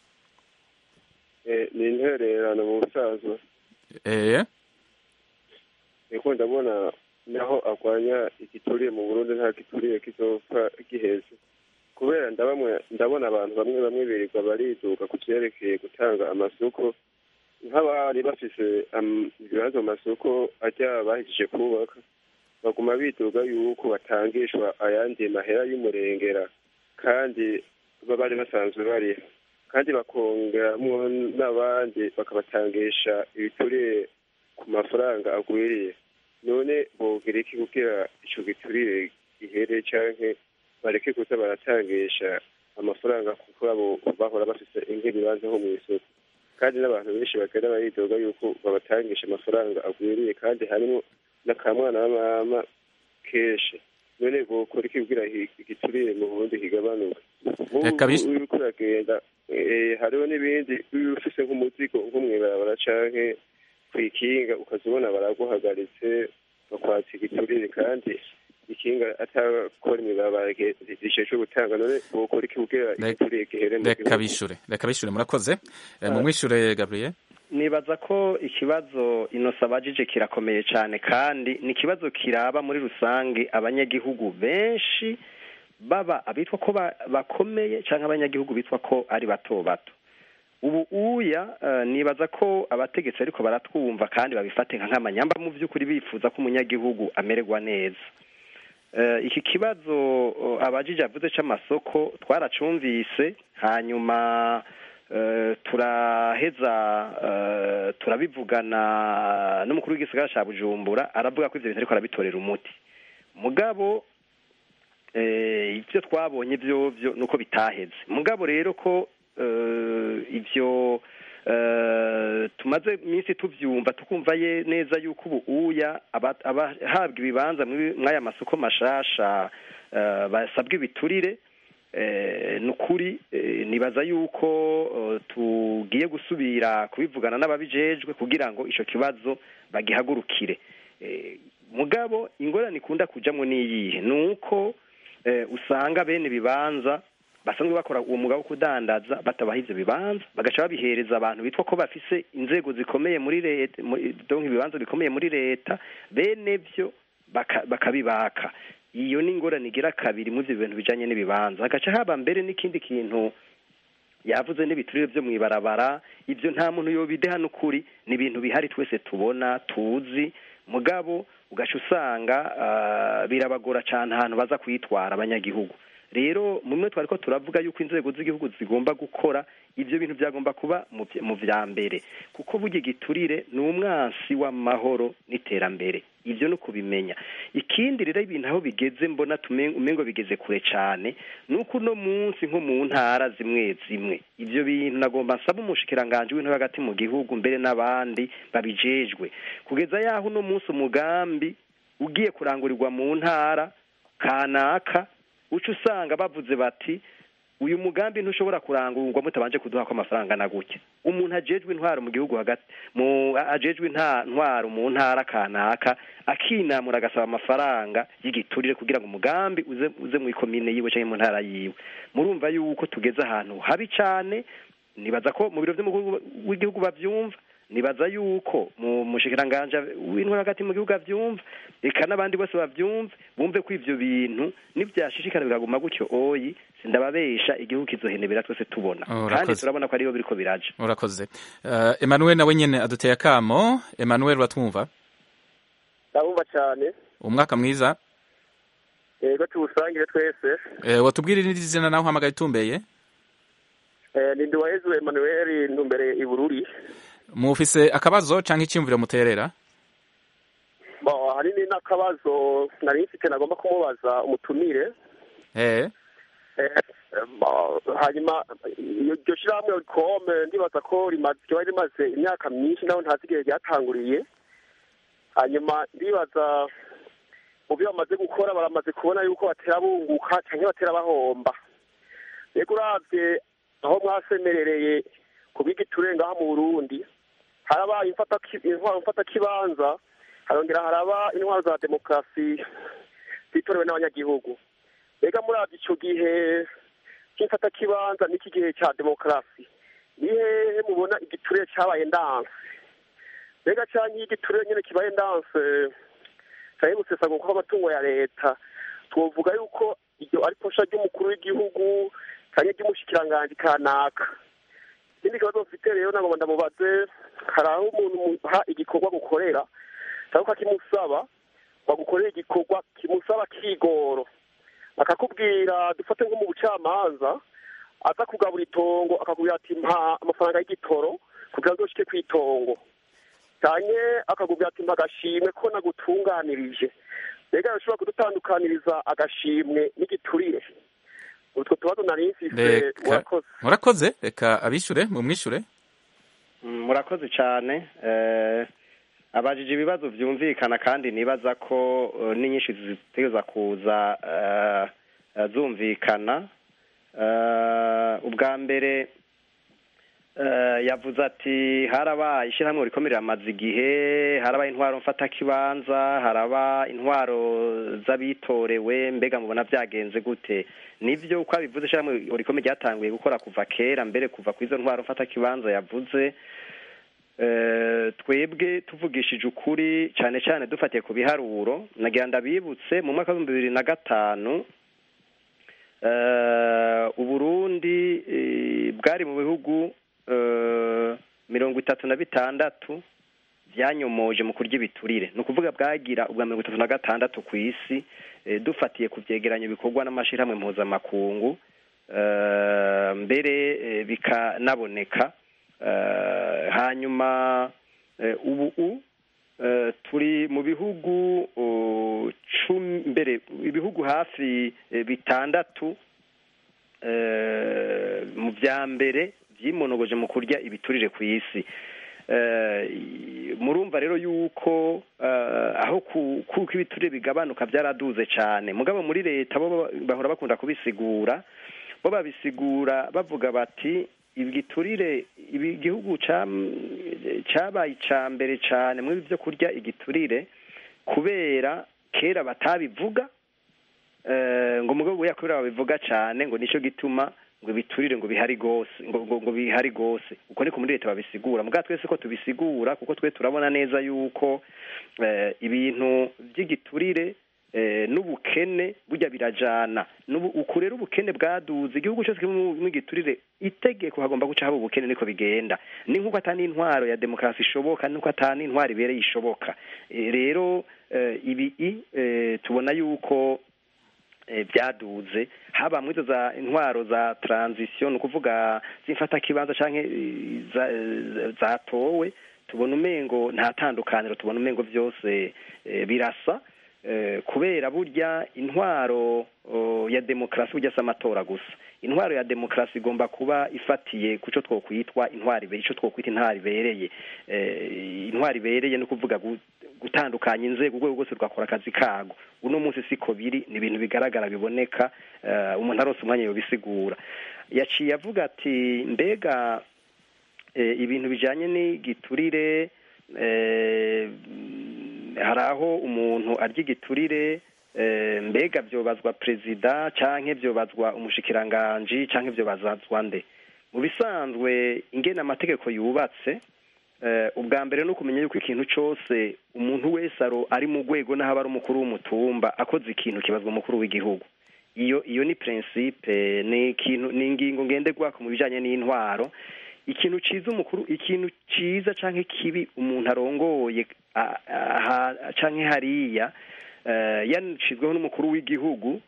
[SPEAKER 8] Eh, ni intererano mu busaza
[SPEAKER 1] eh,
[SPEAKER 8] niko ndabona naho arwanya igituriye mu Burundi nta gituriye kizopfa giheze kubera ndabamwe ndabona abantu bamwe bamwe birirwa bariduka ku vyerekeye gutanga amasoko nk'abari bafise am- ibibanza mu masoko ajya bahejeje kubaka baguma bidoga yuko batangishwa ayandi mahera y'umurengera kandi baba bari basanzwe bariho kandi bakongeramwo n'abandi bakabatangisha ibiturire ku mafaranga agwiriye none bogira iki kugira ico giturire gihere canke bareke kuza baratangisha amafaranga kuko abo bahora bafise nk'ibibanza nko mw'isoko kandi n'abantu benshi bagenda baridoga yuko babatangisha amafaranga agwiriye kandi harimo n'akamwana wa mama kenshi none bokora iki kugira hi- igiturire mu burundi kigabanuke
[SPEAKER 1] Reka bis-
[SPEAKER 8] Nk'ubu uriko uragenda eh, hariho n'ibindi iyo ufise nk'umuzigo nko mw'ibarabara canke kw'ikinga ukaza ubona baraguhagaritse bakwatsa igiturire kandi ikinga atakora imibabara risheshe gutanga none bokora iki kugira
[SPEAKER 1] Reka-
[SPEAKER 8] igiturire gihere mu
[SPEAKER 1] reka
[SPEAKER 8] gihugu
[SPEAKER 1] bishure reka bishure murakoze Eh, mumwishure gabriel
[SPEAKER 5] nibaza ko ikibazo inosa abajije kirakomeye cyane kandi ni ikibazo kiraba muri rusange abanyagihugu benshi baba abitwa ko ba- bakomeye cyangwa abanyagihugu bitwa ko ari bato bato ubu uya eh, nibaza ko abategetsi ariko baratwumva kandi babifate nka nk'amanyamba mu by'ukuri bifuza ko umunyagihugu amererwa neza Eh, iki kibazo eh, abajije avuze c'amasoko twaracumvise hanyuma eh, turaheza eh, turabivugana n'umukuru w'igisagara ca bujumbura aravuga ko ivyo bintu ariko arabitorera umuti mugabo eh, ivyo twabonye vyovyo nuko bitaheze mugabo rero ko eh, ivyo eh, tumaze iminsi tuvyumva tukumva ye neza yuko ubu uya aba- abahabwa ibibanza muri- mw'aya masoko mashasha eh, basabwa ibiturire eh, ni ukuri eh, nibaza yuko eh, tugiye gusubira kubivugana n'ababijejwe kugira ngo ico kibazo bagihagurukire Eh, mugabo ingorane ikunda kujamwo n'iyihe ni uko eh, usanga bene ibibanza basanzwe bakora uwo mugabo wo kudandaza batabaha ivyo bibanza bagaca babihereza abantu bitwa ko bafise inzego zikomeye muri leta muri- donc ibibanza bikomeye muri leta bene vyo baka- bakabibaka iyo ni ingorane igira kabiri muri ivyo bintu bijanye n'ibibanza hagaca haba mbere n'ikindi kintu yavuze n'ibiturire vyo mw'ibarabara ivyo nta muntu yobideha n'ukuri ni ibintu bihari twese tubona tuzi mugabo ugaca usanga ah, birabagora cane ahantu baza kwitwara abanyagihugu rero mumwe twariko turavuga yuko inzego z'igihugu zigomba gukora ivyo bintu byagomba kuba mu vya- mu vya mbere kuko burya igiturire ni umwansi w'amahoro n'iterambere ivyo ni ukubimenya ikindi rero ibintu aho bigeze mbona tume- umengo bigeze kure cane ni uko uno munsi nko mu ntara zimwe zimwe ivyo bintu nagomba nsaba umushikiranganji w'intore hagati mu gihugu mbere n'abandi babijejwe kugeza yaho uno munsi umugambi ugiye kurangurirwa mu ntara kanaka uca usanga bavuze bati uyu mugambi ntushobora kurangurwa mutabanje kuduha ko amafaranga na gutya umuntu ajejwe intwaro mu gihugu hagati mu ajejwe nta ntwaro mu ntara kanaka akinamura agasaba amafaranga y'igiturire kugira ngo umugambi uze uze mu ikomine yiwe cyangwa mu ntara yiwe murumva yuko tugeze ahantu habi cane nibaza ko mu biro vy'umukuru w'igihugu bavyumva nibaza yuko mu mushikiranganja w'intwaro hagati mu gihugu avyumva eka n'abandi bose bavyumve bumve ko ivyo bintu nivyashishikara bikaguma gutyo oyi sindababesha igihugu kizohenebera twese tubona
[SPEAKER 1] Oh,
[SPEAKER 5] kandi
[SPEAKER 1] urakoze.
[SPEAKER 5] turabona ko ariyo biriko biraja
[SPEAKER 1] urakoze Eh, emmanuel nawe nyene aduteye akamo emmanuel uratwumva
[SPEAKER 8] ndabumva cyane
[SPEAKER 1] umwaka mwiza
[SPEAKER 8] yego tuwusangire twese
[SPEAKER 1] Eh, watubwira irindi zina naho uhamagaye utumbeye
[SPEAKER 8] Eh, ni nduwayezu emanuel ntumbere i bururi
[SPEAKER 1] mufise akabazo canke iciyumviro muterera
[SPEAKER 8] Bo, ahanini n'akabazo nari mfite nagomba kumubaza umutumire
[SPEAKER 1] eh
[SPEAKER 8] Eh, bo, hanyuma iyo- iryo shirahamwe kome ndibaza ko rimaze ryoba rimaze imyaka myinshi naho ntazi igihe ryatanguriye hanyuma ndibaza mu byo bamaze gukora baramaze kubona yuko batera bunguka cyangwa batera bahomba rego uravye aho mwasemerereye ku bw'igiture ngaha mu burundi harabaye imfataki- intwaro mfatakibanza harongera haraba intwaro za demokarasi zitorewe n'abanyagihugu mbega muravye ico gihe cy'imfatakibanza n'iki gihe ca demokarasi ni hehe mubona igiture cabaye ndanse mbega canke iyo igiture nyene kibaye ndanse canke gusesagurwa kw'amatungo ya leta twovuga yuko iryo ari posha ry'umukuru w'igihugu canke ry'umushikiranganji kanaka ikindi kibazo mfite rero nagomba ndamubaze hari aho umuntu muha igikorwa gukorera cyangwa ukakimusaba
[SPEAKER 9] bagukorera igikorwa kimusaba kigoro akakubwira dufate nko mu bucamanza aza kugabura itongo akakubwira ati mpa amafaranga y'igitoro kugira ngo ushike ku itongo cyane akakubwira ati mpa agashimwe ko nagutunganirije mbega bashobora kudutandukaniriza agashimwe n'igiturire utwo tubazo nari mfise
[SPEAKER 1] reka
[SPEAKER 9] murakoze
[SPEAKER 1] murakoze reka abishure mumwishure
[SPEAKER 5] Mm, murakoze cyane eh, abajije ibibazo byumvikana kandi nibaza ko eh, n'inyinshi zitegereza kuza eh, eh, zumvikana Eh, ubwa mbere eh, yavuze ati harabaye ishyirahamwe rikomeye amaze igihe harabaye intwaro mfatakibanza haraba intwaro z'abitorewe mbega mubona byagenze gute nibyo uko abivuze ishyirahamwe rikomeye ryatanguye gukora kuva kera mbere kuva ku izo ntwaro mfatakibanza yavuze Eh, twebwe tuvugishije ukuri cyane cyane dufatiye ku biharuro nagira ndabibutse mu mwaka w'ibihumbi bibiri na gatanu eh, uburundi eh, bwari mu bihugu eh, mirongo itatu na bitandatu byanyomoje mu kurya ibiturire ni ukuvuga bwagira ubwa mirongo itatu na gatandatu ku isi eh, dufatiye ku byegeranyo bikorwa n'amashyirahamwe mpuzamakungu eh, mbere eh, bikanaboneka Eh, hanyuma eh, ubu u eh, turi mu bihugu oh, cumi mbere ibihugu hafi eh, bitandatu eh, mu bya mbere byimonogoje mu kurya ibiturire ku isi Eh, murumva rero yuko eh, aho ku- kuko ibiturire bigabanuka byaraduze cyane mugabo muri leta bo bahora bakunda kubisigura bo babisigura bavuga bati igiturire ibi- igihugu cam- cabaye ica mbere cyane muri byo kurya igiturire kubera kera batabivuga eh, ngo mugabo buya kubera babivuga cyane ngo nico gituma ngo biturire ngo bihari gose ngo, ngo, ngo bihari gose uko niko muri leta babisigura mugabo twese ko tubisigura kuko twe turabona neza yuko eh, ibintu by'igiturire eh, n'ubukene burya birajana N'ubu- uku rero ubukene bwaduze igihugu cyose kiri mu mu giturire itegeko hagomba guca haba ubukene niko bigenda ni nk'uko atani intwaro ya demokarasi ishoboka nuko atani intwaro ibereye ishoboka Eh, rero eh, ibi i, eh, tubona yuko eh, byaduze haba muri izo za intwaro za transition ni ukuvuga z'imfatakibanza canke eh, za- eh, zatowe tubona umengo nta tandukaniro tubona umengo byose eh, birasa eh, kubera burya intwaro oh, ya demokarasi burya si amatora gusa intwaro ya demokarasi igomba kuba ifatiye ku cyo twokwitwa intwari ibe- ico twokwita intwari ibereye eh, intwari ibereye ni ukuvuga gu- gutandukanya inzego urwego rwose rugakora akazi kago uno munsi siko biri ni ibintu bigaragara biboneka eh, umuntu arose umwanya yobisigura yaciye avuga ati mbega eh, ibintu bijanye n'igiturire eh, hari aho umuntu arya igiturire eh, mbega vyobazwa perezida canke vyobazwa umushikiranganji canke vyobazazwa nde mu bisanzwe ingene amategeko yubatse eh, ubwa mbere no kumenya yuko ikintu cose umuntu wese aro ari mu rwego n'aho aba ari umukuru w'umutumba akoze ikintu kibazwa umukuru w'igihugu iyo iyo ni principe ni ikintu ni ingingo ngenderwako mu bijanye n'intwaro ikintu ciza umukuru ikintu ciza canke kibi umuntu arongoye a- aha canke hariya eh, yanashizweho n'umukuru w'igihugu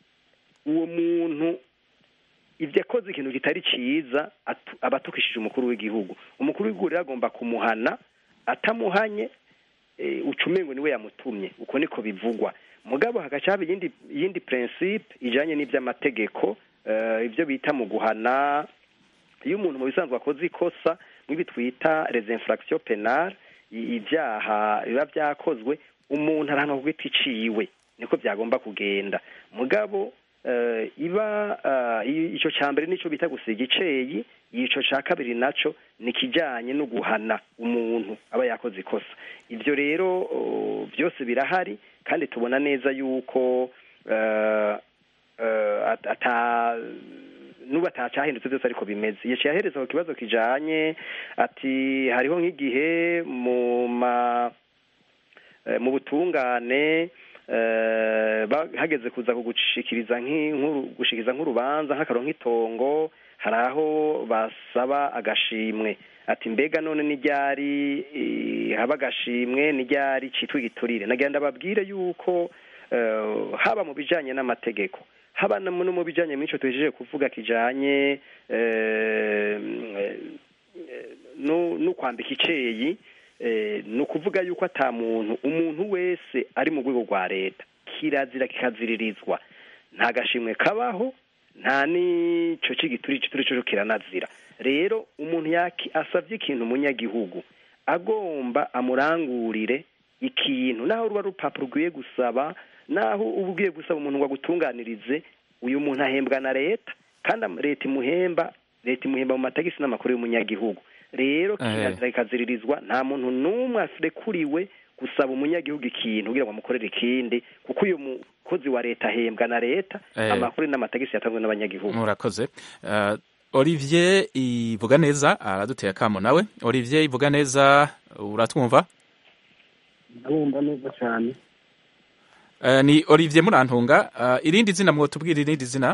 [SPEAKER 5] uwo muntu ibyo akoze ikintu kitari ciza atu- aba atukishije umukuru w'igihugu umukuru w'igihugu rero agomba kumuhana atamuhanye eh, uca umengo niwe yamutumye uko niko bivugwa mugabo hagaca haba iyindi iyindi principe ijanye n'ivy'amategeko eh, ibyo bita mu guhana iyo umuntu mu bisanzwe akoze ikosa nk'ibi twita les infractions penales i- ibyaha biba byakozwe umuntu arahanwa ku giti ciwe niko byagomba kugenda mugabo eh, iba eh, i- ico ca mbere nico bita gusiga iceyi ico ca kabiri naco ni kijanye no guhana umuntu aba yakoze ikosa ivyo rero oh, byose birahari kandi tubona neza yuko eh, eh, at- ata nubu atacahindutse byose ariko bimeze yaciye ahereza ku kibazo kijanye ati hariho nk'igihe mu ma eh, mu butungane eh, ba- hageze kuza kugushikiriza nk'inkuru gushikiriza nk'urubanza nk'akaro nk'itongo hari aho basaba agashimwe ati mbega none n'iryari eh, haba agashimwe n'iryari citwa igiturire nagira ndababwire yuko eh, haba mu bijanye n'amategeko haba no mu- no mu bijanye n'ico tuhejeje kuvuga kijanye eh, eh, no no kwambika iceyi eh, ni ukuvuga yuko ata muntu umuntu wese ari mu rwego rwa leta kirazira kikaziririzwa nta gashimwe kabaho nta n'ico c'igituri igituri co kiranazira rero umuntu yaki asavye ikintu umunyagihugu agomba amurangurire ikintu naho ruba rupapuro rukwiye gusaba naho uba ugiye gusaba umuntu ngo agutunganirize uyu muntu ahembwa na leta kandi am- leta imuhemba leta imuhemba mu matagisi n'amakuru y'umunyagihugu rero
[SPEAKER 1] Eh.
[SPEAKER 5] kirazira kikaziririzwa nta muntu n'umwe arekuriwe gusaba umunyagihugu ikintu kugira ngo amukorere ikindi kuko uyu mukozi wa leta ahembwa na leta
[SPEAKER 1] Eh.
[SPEAKER 5] amakuru n'amatagisi yatanzwe n'abanyagihugu
[SPEAKER 1] murakoze Uh, olivier ivuga neza araduteye akamo nawe olivier ivuga neza uratwumva
[SPEAKER 10] ndabumva neza cyane
[SPEAKER 1] Uh, ni olivier murantunga Uh, irindi zina mwotubwira irindi zina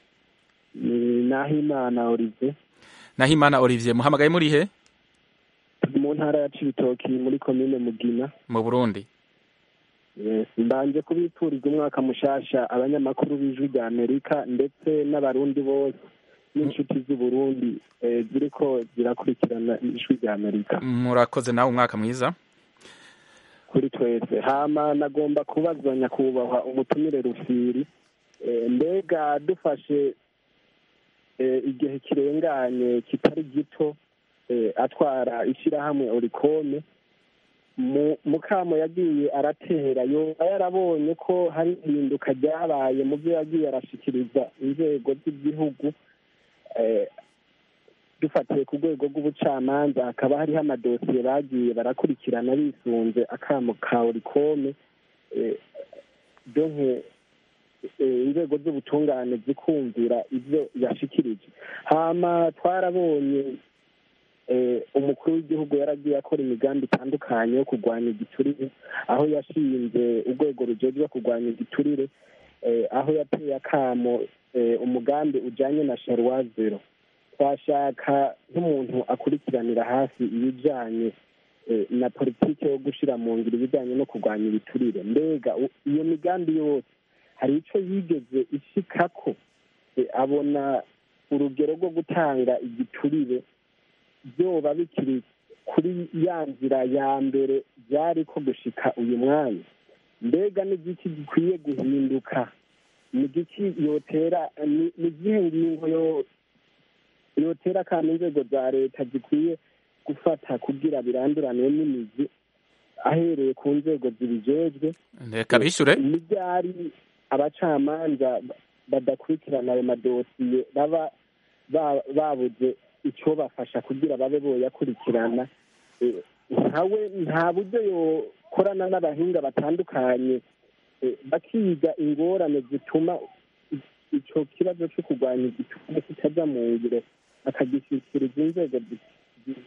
[SPEAKER 10] ni nahimana olive
[SPEAKER 1] nahimana olivier muhamagaye muri he
[SPEAKER 10] turi mu ntara ya cibitoki muri komine mugina
[SPEAKER 1] mu burundi
[SPEAKER 10] Yes, mbanje kubipfuriza umwaka mushasha abanyamakuru b'ijwi rya amerika ndetse n'abarundi bose n'inshuti z'uburundi eh, ziriko zirakurikirana ijwi rya amerika
[SPEAKER 1] murakoze nawe umwaka mwiza
[SPEAKER 10] kuri twese hama nagomba kubaza nyakubahwa umutumire rufiri Eh, mbega dufashe eh, igihe kirenganye kitari gito eh, atwara ishyirahamwe orikome mu mukamo yagiye aratera yoba yarabonye ko hari ihinduka ryabaye mu byo yagiye arashikiriza inzego z'igihugu eh, dufatiye ku rwego rw'ubucamanza hakaba hariho amadosiye bagiye barakurikirana bisunze akamo ka orikome eh, donke eh, inzego z'ubutungane zikumvira ibyo yashikirije hama twarabonye eh, umukuru w'igihugu yaragiye akora imigambi itandukanye yo kurwanya igiturire aho yashinze urwego rujejwe kurwanya igiturire eh, aho yateye akamo eh, umugambi ujanye na sharwa zero twashaka nk'umuntu akurikiranira hafi ibijanye eh, na politiki yo gushira mu ngiro ibijanye no kurwanya ibiturire mbega u- iyo migambi yose hari ico yigeze ishikako eh, abona urugero rwo gutanga igiturire byoba bikiri kuri ya nzira ya mbere byari ko gushika uyu mwanya mbega n'igiki gikwiye guhinduka ni igiki yotera ni ni izihe ngingo yo yotera kandi inzego za leta zikwiye gufata kugira biranduranwe n'imizi ahereye ku nzego zibijejwe
[SPEAKER 1] reka bishure
[SPEAKER 10] n'ibyari abacamanza badakurikirana ayo madosiye baba ba- babuze icyo bafasha kugira babe boyakurikirana Eh, ntawe nta buryo yokorana n'abahinga batandukanye eh, bakiga ingorane zituma i- ico kibazo cyo kurwanya igitugu kitajya mu ngiro akagishyikiriza inzego zi- zi-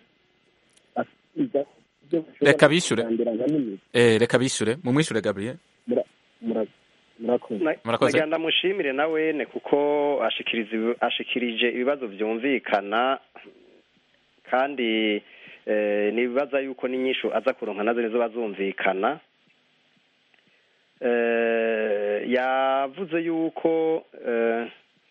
[SPEAKER 10] bakiga ibyo bashobora
[SPEAKER 1] Reka bishure.
[SPEAKER 10] kurandurana n'imizi.
[SPEAKER 1] Eh, reka bishure mumwishure gabriel
[SPEAKER 10] Mura- mura- murakoze
[SPEAKER 1] Murakoze.
[SPEAKER 5] nagira ndamushimire nawene kuko ashikiriza ibi- ashikirije ibibazo vyumvikana kandi eh, nibaza yuko n'inyishu aza kuronka nazo nizo bazumvikana eh, yavuze yuko eh,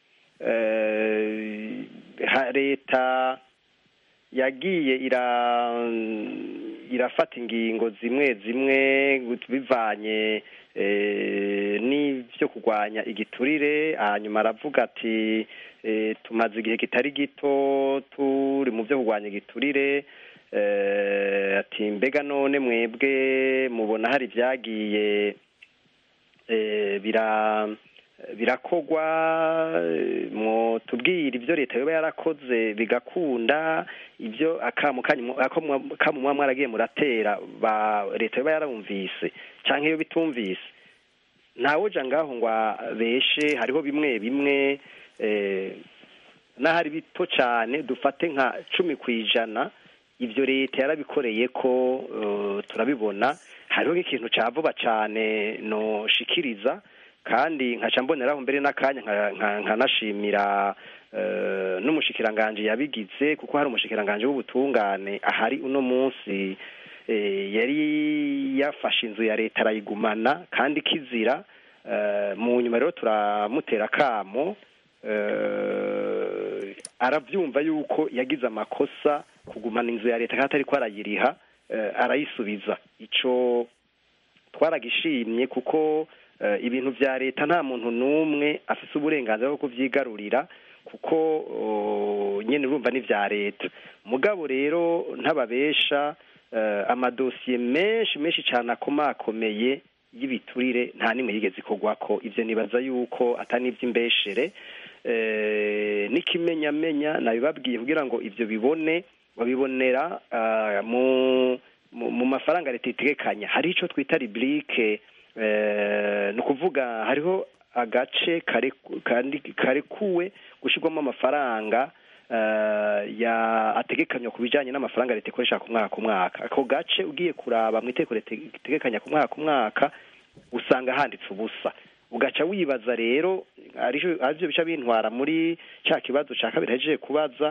[SPEAKER 5] eh, ha- leta yagiye ira irafata ingingo zimwe zimwe gut- bivanye eh, n'ivyo kurwanya igiturire hanyuma aravuga ati eh, tumaze igihe kitari gito turi mu vyo kurwanya igiturire eh, ati mbega none mwebwe mubona hari vyagiye eh, bira birakogwa eh, mwotubwira ibyo leta yoba yarakoze bigakunda ibyo akamu kanyu akamu akamu muba mwaragiye muratera ba leta yoba yarumvise canke iyo bitumvise ntawoja ngaho ngo abeshe hariho bimwe bimwe eh, n'ahari bito cane dufate nka cumi ku ijana ivyo leta yarabikoreye ko eh, turabibona hariho nk'ikintu cya vuba cyane noshikiriza kandi nkaca mboneraho mbere n'akanya nkanashimira n'umushikiranganji yabigize kuko hari umushikiranganji w'ubutungane ahari uno munsi yari yafashe inzu ya leta arayigumana kandi kizira mu nyuma rero turamutera akamo arabyumva yuko yagize amakosa kugumana inzu ya leta kandi atari ko arayiriha arayisubiza icyo twaragishimye kuko ibintu bya leta nta muntu n'umwe afite uburenganzira bwo kubyigarurira kuko nyine urumva ni ibya leta mugabo rero ntababesha amadosiye menshi menshi cyane akomakomeye y'ibiturire nta n'imwe yigeze ikorwa ko ibyo nibaza yuko atari iby'imbeshere n'ikimenyamenya nabibabwiye kugira ngo ibyo bibone babibonera mu mafaranga leta itegekanya hari icyo twita riburike ni ukuvuga hariho agace karekuwe gushyirwamo amafaranga ategekanywa ku bijyanye n'amafaranga leta ikoresha ku mwaka ku mwaka ako gace ugiye kuraba mu iteko leta itegekanya ku mwaka ku mwaka usanga handitse ubusa ugaca wibaza rero aribyo bica bintwara muri cya kibazo cya kabiri hejeje kubaza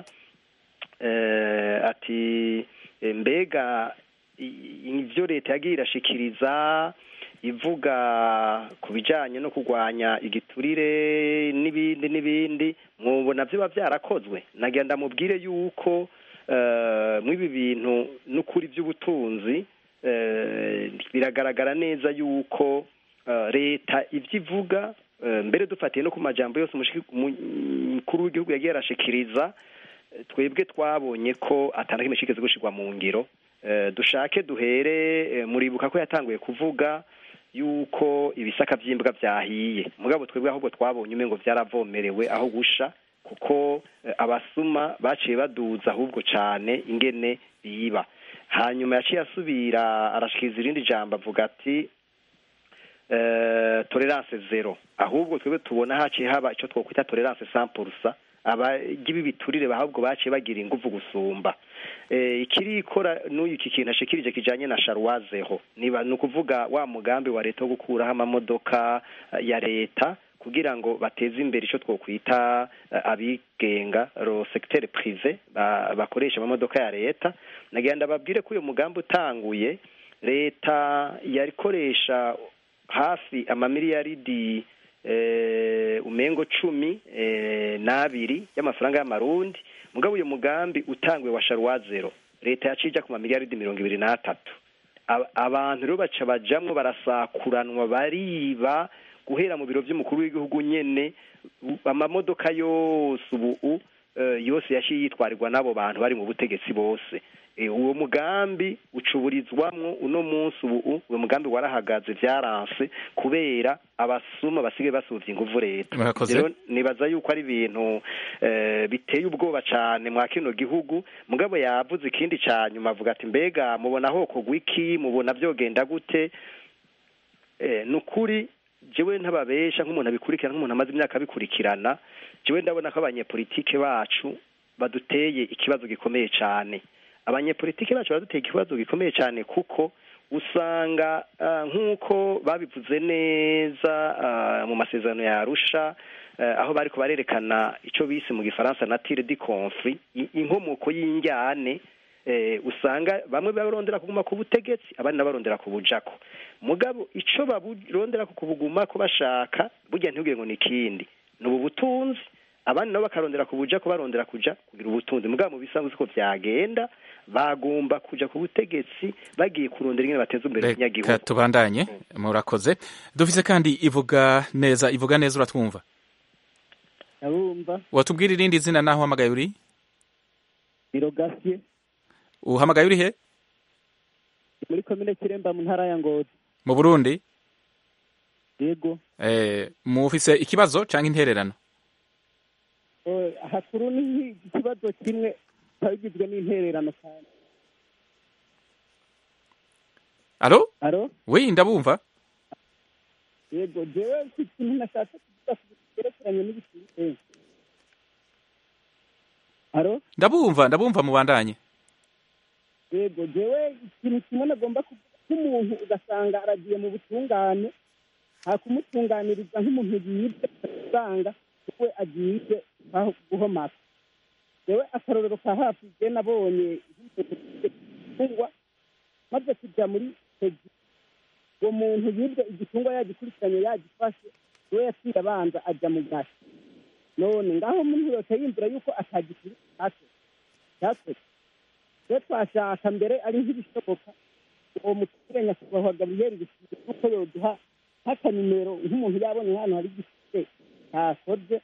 [SPEAKER 5] ati mbega ibyo leta yagiye irashikiriza ivuga ku bijyanye no kurwanya igiturire n'ibindi n'ibindi mubona biba byarakozwe nagenda mubwire yuko mw'ibi bintu n'ukuri by'ubutunzi biragaragara neza yuko leta ibyo ivuga mbere dufatiye no ku majambo yose umukuru w'igihugu yagiye arashikiriza twebwe twabonye ko atana kimwe kigeze gushyirwa mu ngiro dushake duhere muribuka ko yatanguye kuvuga yuko ibisaka by'imbwa byahiye mugabo twebwe ahubwo twabonye umwe ngo byaravomerewe aho gusha kuko abasuma baciye baduza ahubwo cyane ingene biba hanyuma yaciye asubira arashikiriza irindi jambo avuga ati tolerance zero ahubwo twebwe tubona haciye haba icyo twakwita tolerance sampurusa abagibi biturire ahubwo baciye bagira ingufu gusumba ikiri ikora n'uyu iki kintu ashikirije kijanye na sharuwazeho niba ni ukuvuga wa mugambi wa leta wo gukuraho amamodoka ya leta kugira ngo bateze imbere icyo twokwita abigenga ro secteur privé bakoresha amamodoka ya leta nagenda babwire ko uyu mugambi utanguye leta yarikoresha hafi amamiliyaridi umengo cumi n'abiri y'amafaranga y'amarundi mugabo uyu mugambi utanguye wa sharuwazero leta yaciye ijya ku mamiliyaridi mirongo ibiri n'atatu abantu rero baca bajamwo barasakuranwa bariba guhera mu biro by'umukuru w'igihugu nyene amamodoka yose ubu yose yaciye yitwarirwa n'abo bantu bari mu butegetsi bose uwo mugambi ucuburizwamwo uno munsi ubu uwo mugambi warahagaze byaranse kubera abasuma basigaye basuvye inguvu leta rero nibaza yuko ari ibintu biteye ubwoba cane mwa kino gihugu mugabo yavuze ikindi ca nyuma avuga ati mbega mubona hokogwa iki mubona vyogenda gute ni ukuri jewe ntababesha nk'umuntu abikurikirana nk'umuntu amaze imyaka abikurikirana jewe ndabona ko abanyepolitike bacu baduteye ikibazo gikomeye cane abanyepolitike bacu baraduteye ikibazo gikomeye cyane kuko usanga nk'uko babivuze neza mu masezerano ya arusha aho bari barerekana icyo bise mu gifaransa na tire di confri inkomoko y'injyane usanga bamwe barondera kuguma ku butegetsi abandi barondera ku bujako mugabo icyo barondera kubuguma ko bashaka burya ntibwire ngo ni ikindi ni ubu butunzi abandi nabo bakarondera ku bujako barondera kuja kugira ubutunzi mugabo mu bisanzwe uko byagenda bagomba kuja ku butegetsi bagiye kurondera ingene bateza imbere abanyagihugu
[SPEAKER 1] reka tubandanye murakoze dufise kandi ivuga neza ivuga neza uratwumva
[SPEAKER 10] abumva
[SPEAKER 1] watubwira irindi zina naho uhamagaye uri
[SPEAKER 10] birogasiye
[SPEAKER 1] uhamagaye uri he
[SPEAKER 10] muri komine kiremba mu ntara ya ngozi
[SPEAKER 1] mu burundi
[SPEAKER 10] yego
[SPEAKER 1] eh mufise ikibazo canke intererano
[SPEAKER 10] hakuru ni ikibazo kimwe kikaba kigizwe n'intererano cyane
[SPEAKER 1] alo
[SPEAKER 10] alo
[SPEAKER 1] oui ndabumva
[SPEAKER 10] yego jewe ikintu nashatse kuvuga cyerekeranye n'ibisirikare alo
[SPEAKER 1] ndabumva ndabumva mubandanye
[SPEAKER 10] yego jewe ikintu kimwe nagomba kuvuga
[SPEAKER 11] nk'umuntu ugasanga aragiye mu butungane hakumutunganiriza nk'umuntu yibwe ugasanga we agiye guhomaka yewe akarorero ka hafi je nabonye igitungwa maze kujya muri pegi uwo muntu yibwe igitungwa yagikurikiranye yagifashe we yaciye abanza ajya mu gashi none ngaho umuntu yose yumvira yuko atagikuri cyakoze rero twashaka mbere ari nk'ibishoboka uwo muturage nyakubahwa gaburiyeri bisize kuko yoduha nk'akanimero nk'umuntu yabonye hano hari igifite cyakoze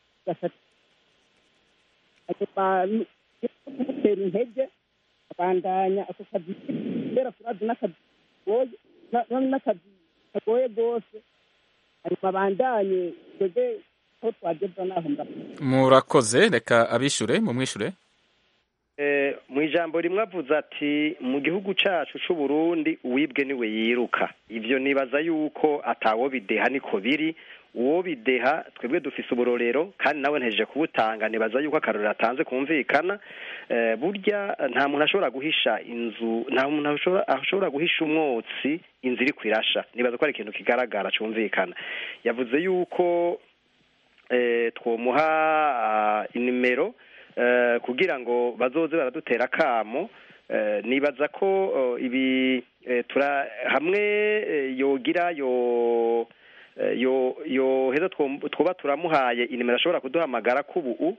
[SPEAKER 11] kumutera intege abandanya ako kazi kubera turazi n'akazi kagoye n'akazi kagoye rwose hanyuma abandanye twebwe aho twageza n'aho
[SPEAKER 1] murakoze reka abishure mumwishure
[SPEAKER 5] mu ijambo rimwe avuze ati mu gihugu cyacu cy'u Burundi uwibwe niwe yiruka ibyo nibaza yuko atawo bideha niko biri uwo bideha twebwe dufise uburorero kandi nawe ntejeje kubutanga nibaza yuko akarorero atanze kumvikana burya nta muntu ashobora guhisha inzu nta muntu ashobora guhisha umwotsi inzu iri kwirasha nibaza ko ari ikintu kigaragara cyumvikana yavuze yuko twomuha inimero kugira ngo bazoze baradutera akamo nibaza ko ibi hamwe yogira yo yoheza twuba turamuhaye inimero ashobora kuduhamagara k'ubu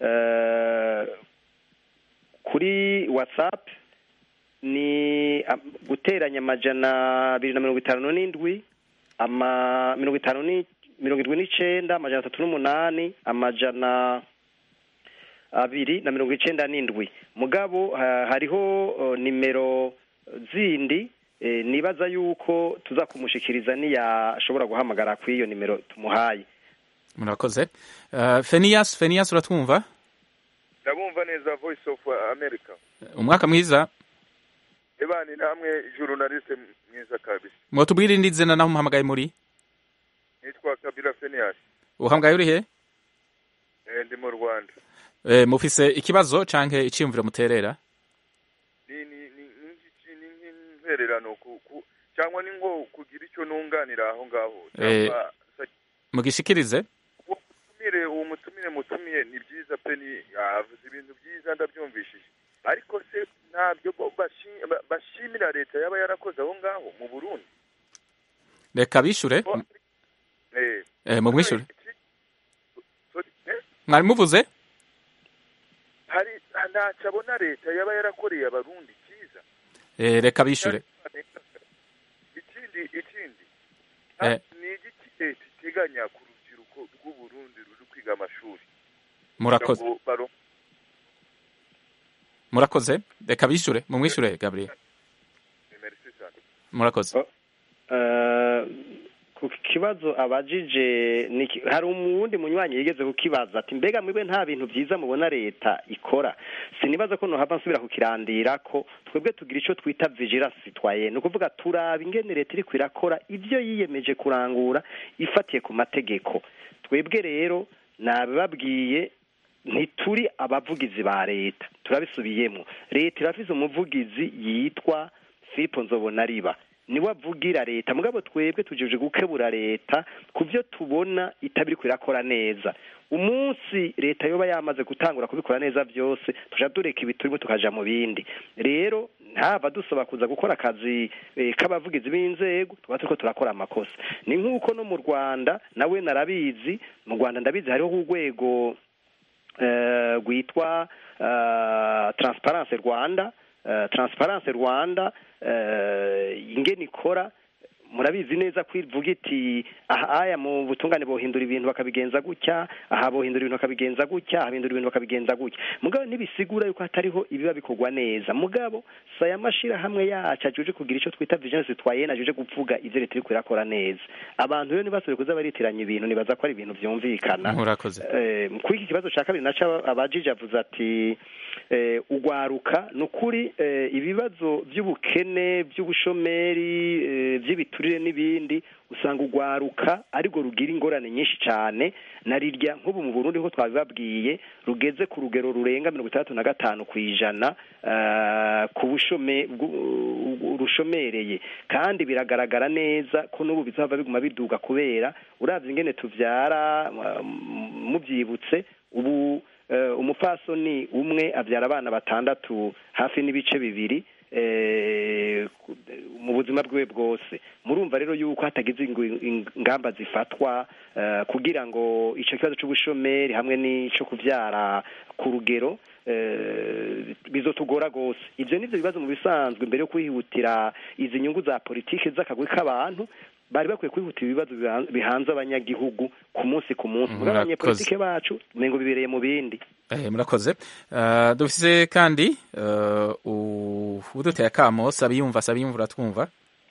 [SPEAKER 5] kuri watsapu ni guteranya amajana abiri na mirongo itanu n'indwi mirongo itanu mirongo irindwi n'icyenda amajana atatu n'umunani amajana abiri na mirongo icyenda n'indwi mugabo hariho nimero zindi nibaza yuko tuza kumushikiriza niyashobora guhamagara kuri iyo nimero tumuhaye
[SPEAKER 1] murakoze feniyasi feniyasi uratwumva
[SPEAKER 12] ndabumva neza voice of america
[SPEAKER 1] umwaka mwiza
[SPEAKER 12] ebani namwe journaliste mwiza kabisa
[SPEAKER 1] mwatubwira indi zina naho muhamagaye muri
[SPEAKER 12] nitwa kabila feniyasi
[SPEAKER 1] uhamagaye uri he
[SPEAKER 12] ndi mu rwanda
[SPEAKER 1] mufise ikibazo canke iciyumviro muterera
[SPEAKER 12] ni ni ni nk'intererano cyangwa ni nko kugira icyo nunganira aho ngaho
[SPEAKER 1] mugishikirize
[SPEAKER 12] mutumire uwo mutumire mutumiye ni byiza pe ni avuze ibintu byiza ndabyumvishije ariko se ntabyo bashimira leta yaba yarakoze aho ngaho mu burundi
[SPEAKER 1] reka bishure mumwishure mwari muvuze
[SPEAKER 12] hari ntacyo abona leta yaba yarakoreye abarundi cyiza
[SPEAKER 1] reka bishure
[SPEAKER 12] ikindi ikindi ni igiki leta iteganya ku rubyiruko rw'uburundi ruri kwiga amashuri
[SPEAKER 1] murakoze murakoze reka bishure mumwishure gabriel murakoze
[SPEAKER 5] ku kibazo abajije hari umuwundi munywanyi yigeze kukibaza ati mbega mwebwe nta bintu byiza mubona leta ikora sinibaza ko nohava nsubira kukirandira ko twebwe tugira icyo twita vigilance citoyenne ni ukuvuga turaba ingene leta iriko irakora ibyo yiyemeje kurangura ifatiye ku mategeko twebwe rero nabibabwiye ntituri abavugizi ba leta turabisubiyemo leta irafise umuvugizi yitwa Philippe Nzobonariba niwe avugira leta mugabo twebwe tujeje gukebura leta ku byo tubona itabiri irakora neza umunsi leta yoba yamaze gutangura kubikora neza byose tuja dureka ibi turimo tukaja mu bindi rero ntaba dusaba kuza gukora akazi k'abavugizi b'inzego tuba turiko turakora amakosa ni nk'uko no mu rwanda nawe narabizi mu rwanda ndabizi hariho urwego rwitwa transparence rwanda transparence rwanda ingene ikora murabizi neza ko ivuga iti aya mu butungane bohindura ibintu bakabigenza gutya aha bohindura ibintu bakabigenza gutya aha bihindura ibintu bakabigenza gutya mugabo ntibisigura yuko hatariho ibiba bikorwa neza mugabo si aya mashyirahamwe yacu ajuje kugira icyo twita vijanse zitwaye ajuje kuvuga ibyo leta iri kurakora neza abantu rero ntibasubire kuza baritiranya ibintu nibaza ko ari ibintu byumvikana
[SPEAKER 1] murakoze
[SPEAKER 5] kuri iki kibazo cya kabiri naco abajije avuze ati ugwaruka ni ukuri ibibazo by'ubukene by'ubushomeri by'ibituri igiturire n'ibindi usanga urwaruka ariko rugira ingorane nyinshi cyane na rirya nk'ubu mu burundi ko twabibabwiye rugeze ku rugero rurenga mirongo itandatu na gatanu ku ijana eh, ku bushome bw'u- rushomereye kandi biragaragara neza ko n'ubu bizava biguma biduga kubera uravye ingene tuvyara uh, muvyibutse ubu eh, umupfasoni umwe abyara abana batandatu hafi n'ibice bibiri eh, ku- mu buzima bwiwe bwose murumva rero yuko hatagize ingu- ingamba zifatwa eh, kugira ngo icyo kibazo c'ubushomeri hamwe n'ico kuvyara ku rugero eh, bizotugora rwose ivyo nivyo bibazo mu bisanzwe mbere yo kwihutira izi nyungu za politiki z'akagwi k'abantu bari bakwiye kwihutira ibibazo bihan- bihanze abanyagihugu ku munsi ku munsi
[SPEAKER 1] Murakoze.
[SPEAKER 5] abanyepolitike bacu umengo bibereye mu bindi
[SPEAKER 1] Eh, murakoze Eh, dufise kandi eh, u- uduteye akamo sabiyumva sabiyumva uratwumva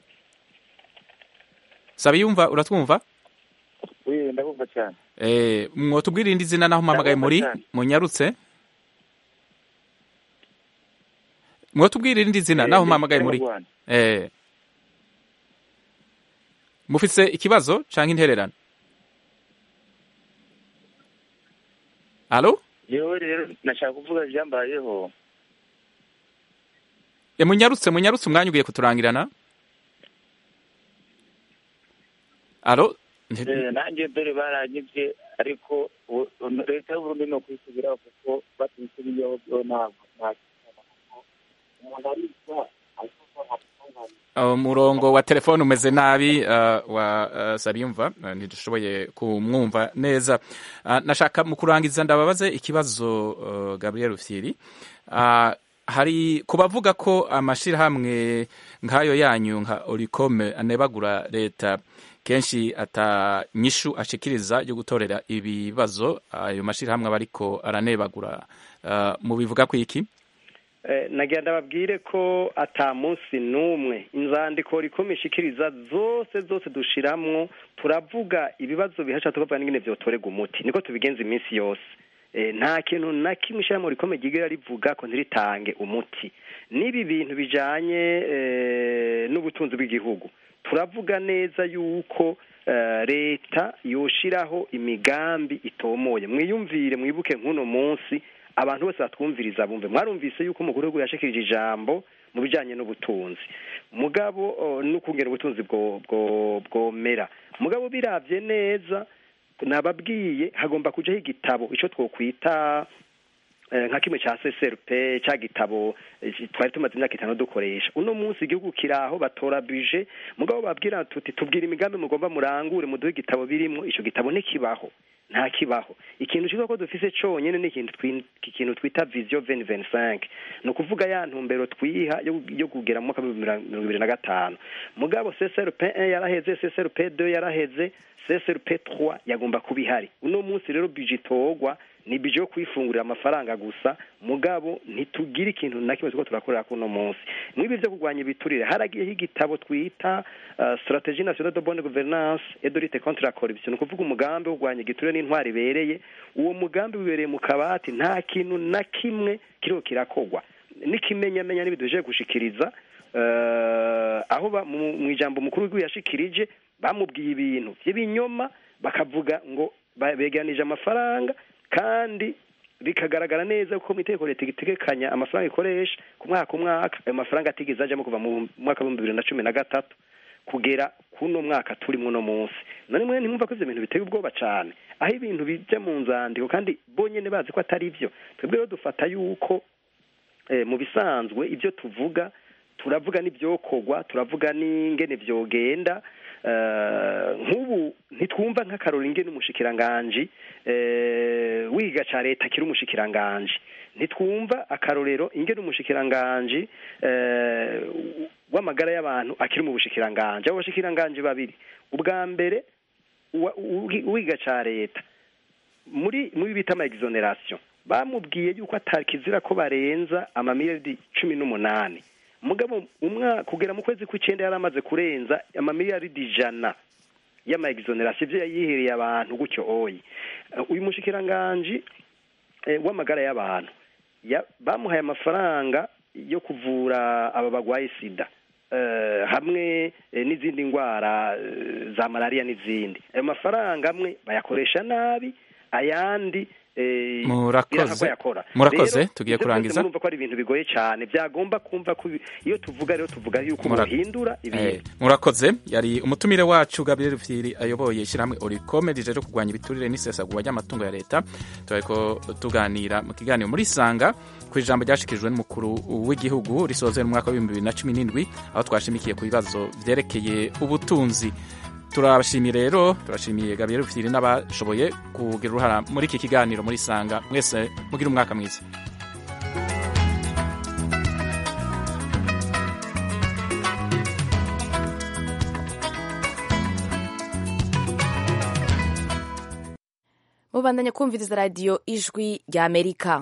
[SPEAKER 1] sabiyumva uratwumva
[SPEAKER 13] Oui, ndabumva cyane
[SPEAKER 1] Eh, mwotubwira irindi zina naho mpamagaye muri
[SPEAKER 13] Ndabumva cyane.
[SPEAKER 1] munyarutse mwotubwira irindi zina
[SPEAKER 13] Eh,
[SPEAKER 1] naho
[SPEAKER 13] ndi
[SPEAKER 1] mpamagaye muri
[SPEAKER 13] mu Rwanda.
[SPEAKER 1] Eh. mufise ikibazo canke intererano alo
[SPEAKER 13] yewe rero nashaka kuvuga ibyambayeho
[SPEAKER 1] E, munyarutse munyarutse umwanya ugiye kuturangirana alo Nti-
[SPEAKER 13] Eh, nanjye dore baranyibye ariko ubu- ubu leta y'uburundi ni ukwisubiraho kuko batisubiyeho byo ntabwo nta kuko umuntu aricwa ariko nta
[SPEAKER 1] umurongo wa telefone umeze nabi uh, wa uh, Sabiyumva uh, ntidushoboye kumwumva neza uh, nashaka mu kurangiza ndababaze ikibazo uh, Gabriel Rufyiri uh, hari kubavuga ko amashirahamwe nk'ayo yanyu nka Oricome anebagura leta kenshi ata nyishu ashikiriza yo gutorera ibibazo ayo mashirahamwe aba ariko aranebagura uh, mu bivuga ku iki
[SPEAKER 5] Eh, nagira ndababwire ko ata munsi n'umwe inzandiko rikomishikiriza zose zose dushiramwo turavuga ibibazo bihasha tukavuga n'ingene vyotorega umuti niko tubigenza iminsi yose Eh, nta kintu na kimwe ishyirahamwe rikomeye ryigera rivuga ko ntiritange umuti n'ibi bintu bijanye eh, n'ubutunzi bw'igihugu turavuga neza yuko eh, leta yoshiraho imigambi itomoye mwiyumvire mwibuke nk'uno munsi abantu bose batwumviriza bumve mwarumvise yuko umukuru w'igihugu yashikirije ijambo mu bijanye n'ubutunzi mugabo oh, n'ukungera ubutunzi bwo bwo bwomera mugabo biravye neza nababwiye hagomba kujaho igitabo ico twokwita eh, nka kimwe ca CSRP ca gitabo eh, twari tumaze imyaka itanu dukoresha uno munsi igihugu kiraho batora buje mugabo babwira tuti tubwira imigambi mugomba murangure muduhe igitabo birimwo ico gitabo ntikibaho nta kibaho ikintu cyiza ko dufise conyene ni ikintu twi- ikintu twita vision 2025 ni ukuvuga ya ntumbero twiha yo, yo kugera mu mwaka w'ibihumbi mirongo ibiri na gatanu mugabo CSRP 1 yaraheze CSRP 2 yaraheze CSRP 3 yagomba kuba ihari uno munsi rero budget itogwa ni budget yo kwifungurira amafaranga gusa mugabo ntitugira ikintu na kimwe tuko turakorera kuno munsi mwibi byo kurwanya ibiturire haragiyeho igitabo twita uh, strategie nationale de bonne gouvernance et de lutte contre la corruption ni ukuvuga umugambi wo kurwanya igiturire n'intwari ibereye uwo mugambi wibereye mu kabati nta kintu na kimwe kiriho kirakogwa n'ikimenyamenya n'ibintu bije gushikiriza uh, aho ba- mu mu ijambo mukuru w'igihugu yashikirije bamubwiye ibintu by'ibinyoma bakavuga ngo ba- begeranije amafaranga kandi bikagaragara neza ko mu itegeko leta itegekanya amafaranga ikoresha ku mwaka ku mwaka ayo mafaranga atigeze ajamo kuva mu mwaka w'ibihumbi bibiri na cumi na gatatu kugera kuno mwaka turimo uno munsi none mwe ntimwumva ko ivyo bintu biteye ubwoba cane aho ibintu bija mu nzandiko kandi bonyene bazi ko atari vyo twebwe rero dufata yuko eh, mu bisanzwe ibyo tuvuga turavuga n'ibyokorwa turavuga n'ingene vyogenda eh, nk'ubu ntitwumva nk'akarori ingene umushikiranganji eh, wiga ca leta kiri umushikiranganji ntitwumva akarorero ingene umushikiranganji eh, w'amagara y'abantu akiri mu bushikiranganji abo bashikiranganji babiri ubwa mbere uwa- uwi- uwiga ca leta muri muri bita ama exoneration bamubwiye yuko atakizira ko barenza amamiliyaridi cumi n'umunani mugabo umwa kugera mu kwezi kw'icenda yari amaze kurenza amamiliyaridi ijana y'ama exoneration ivyo yayihereye abantu gutyo oyi Uh, uyu mushikiranganji eh, w'amagara y'abantu ya- bamuhaye amafaranga yo kuvura aba bagwaye sida eh, hamwe eh, n'izindi ndwara eh, za malariya n'izindi ayo mafaranga amwe bayakoresha nabi ayandi eh,
[SPEAKER 1] Murakoze.
[SPEAKER 5] biranga ko yakora
[SPEAKER 1] Murakoze,
[SPEAKER 5] Rero,
[SPEAKER 1] tugiye
[SPEAKER 5] ivyo
[SPEAKER 1] kurangiza.
[SPEAKER 5] byose murumva ko ari ibintu bigoye cyane byagomba kumva ko ibi- iyo tuvuga rero tuvuga yuko
[SPEAKER 1] Mura-
[SPEAKER 5] muhindura
[SPEAKER 1] Eh,
[SPEAKER 5] ibintu
[SPEAKER 1] murakoze yari umutumire wacu Gabriel Firi ayoboye ishyirahamwe Oricome rijeje kurwanya ibiturire n'isesagurwa ry'amatungo ya leta turariko tuganira mu kiganiro muri Sanga ku ijambo ryashikirijwe n'umukuru w'igihugu risoze mu mwaka wa 2017 aho twashimikiye ku bibazo vyerekeye ubutunzi turabashimiye rero turashimiye Gabriel Firi n'abashoboye kugira uruhara muri iki kiganiro muri Sanga mwese mugira umwaka mwiza
[SPEAKER 14] mubandanya kumviriza radiyo ijwi ry'amerika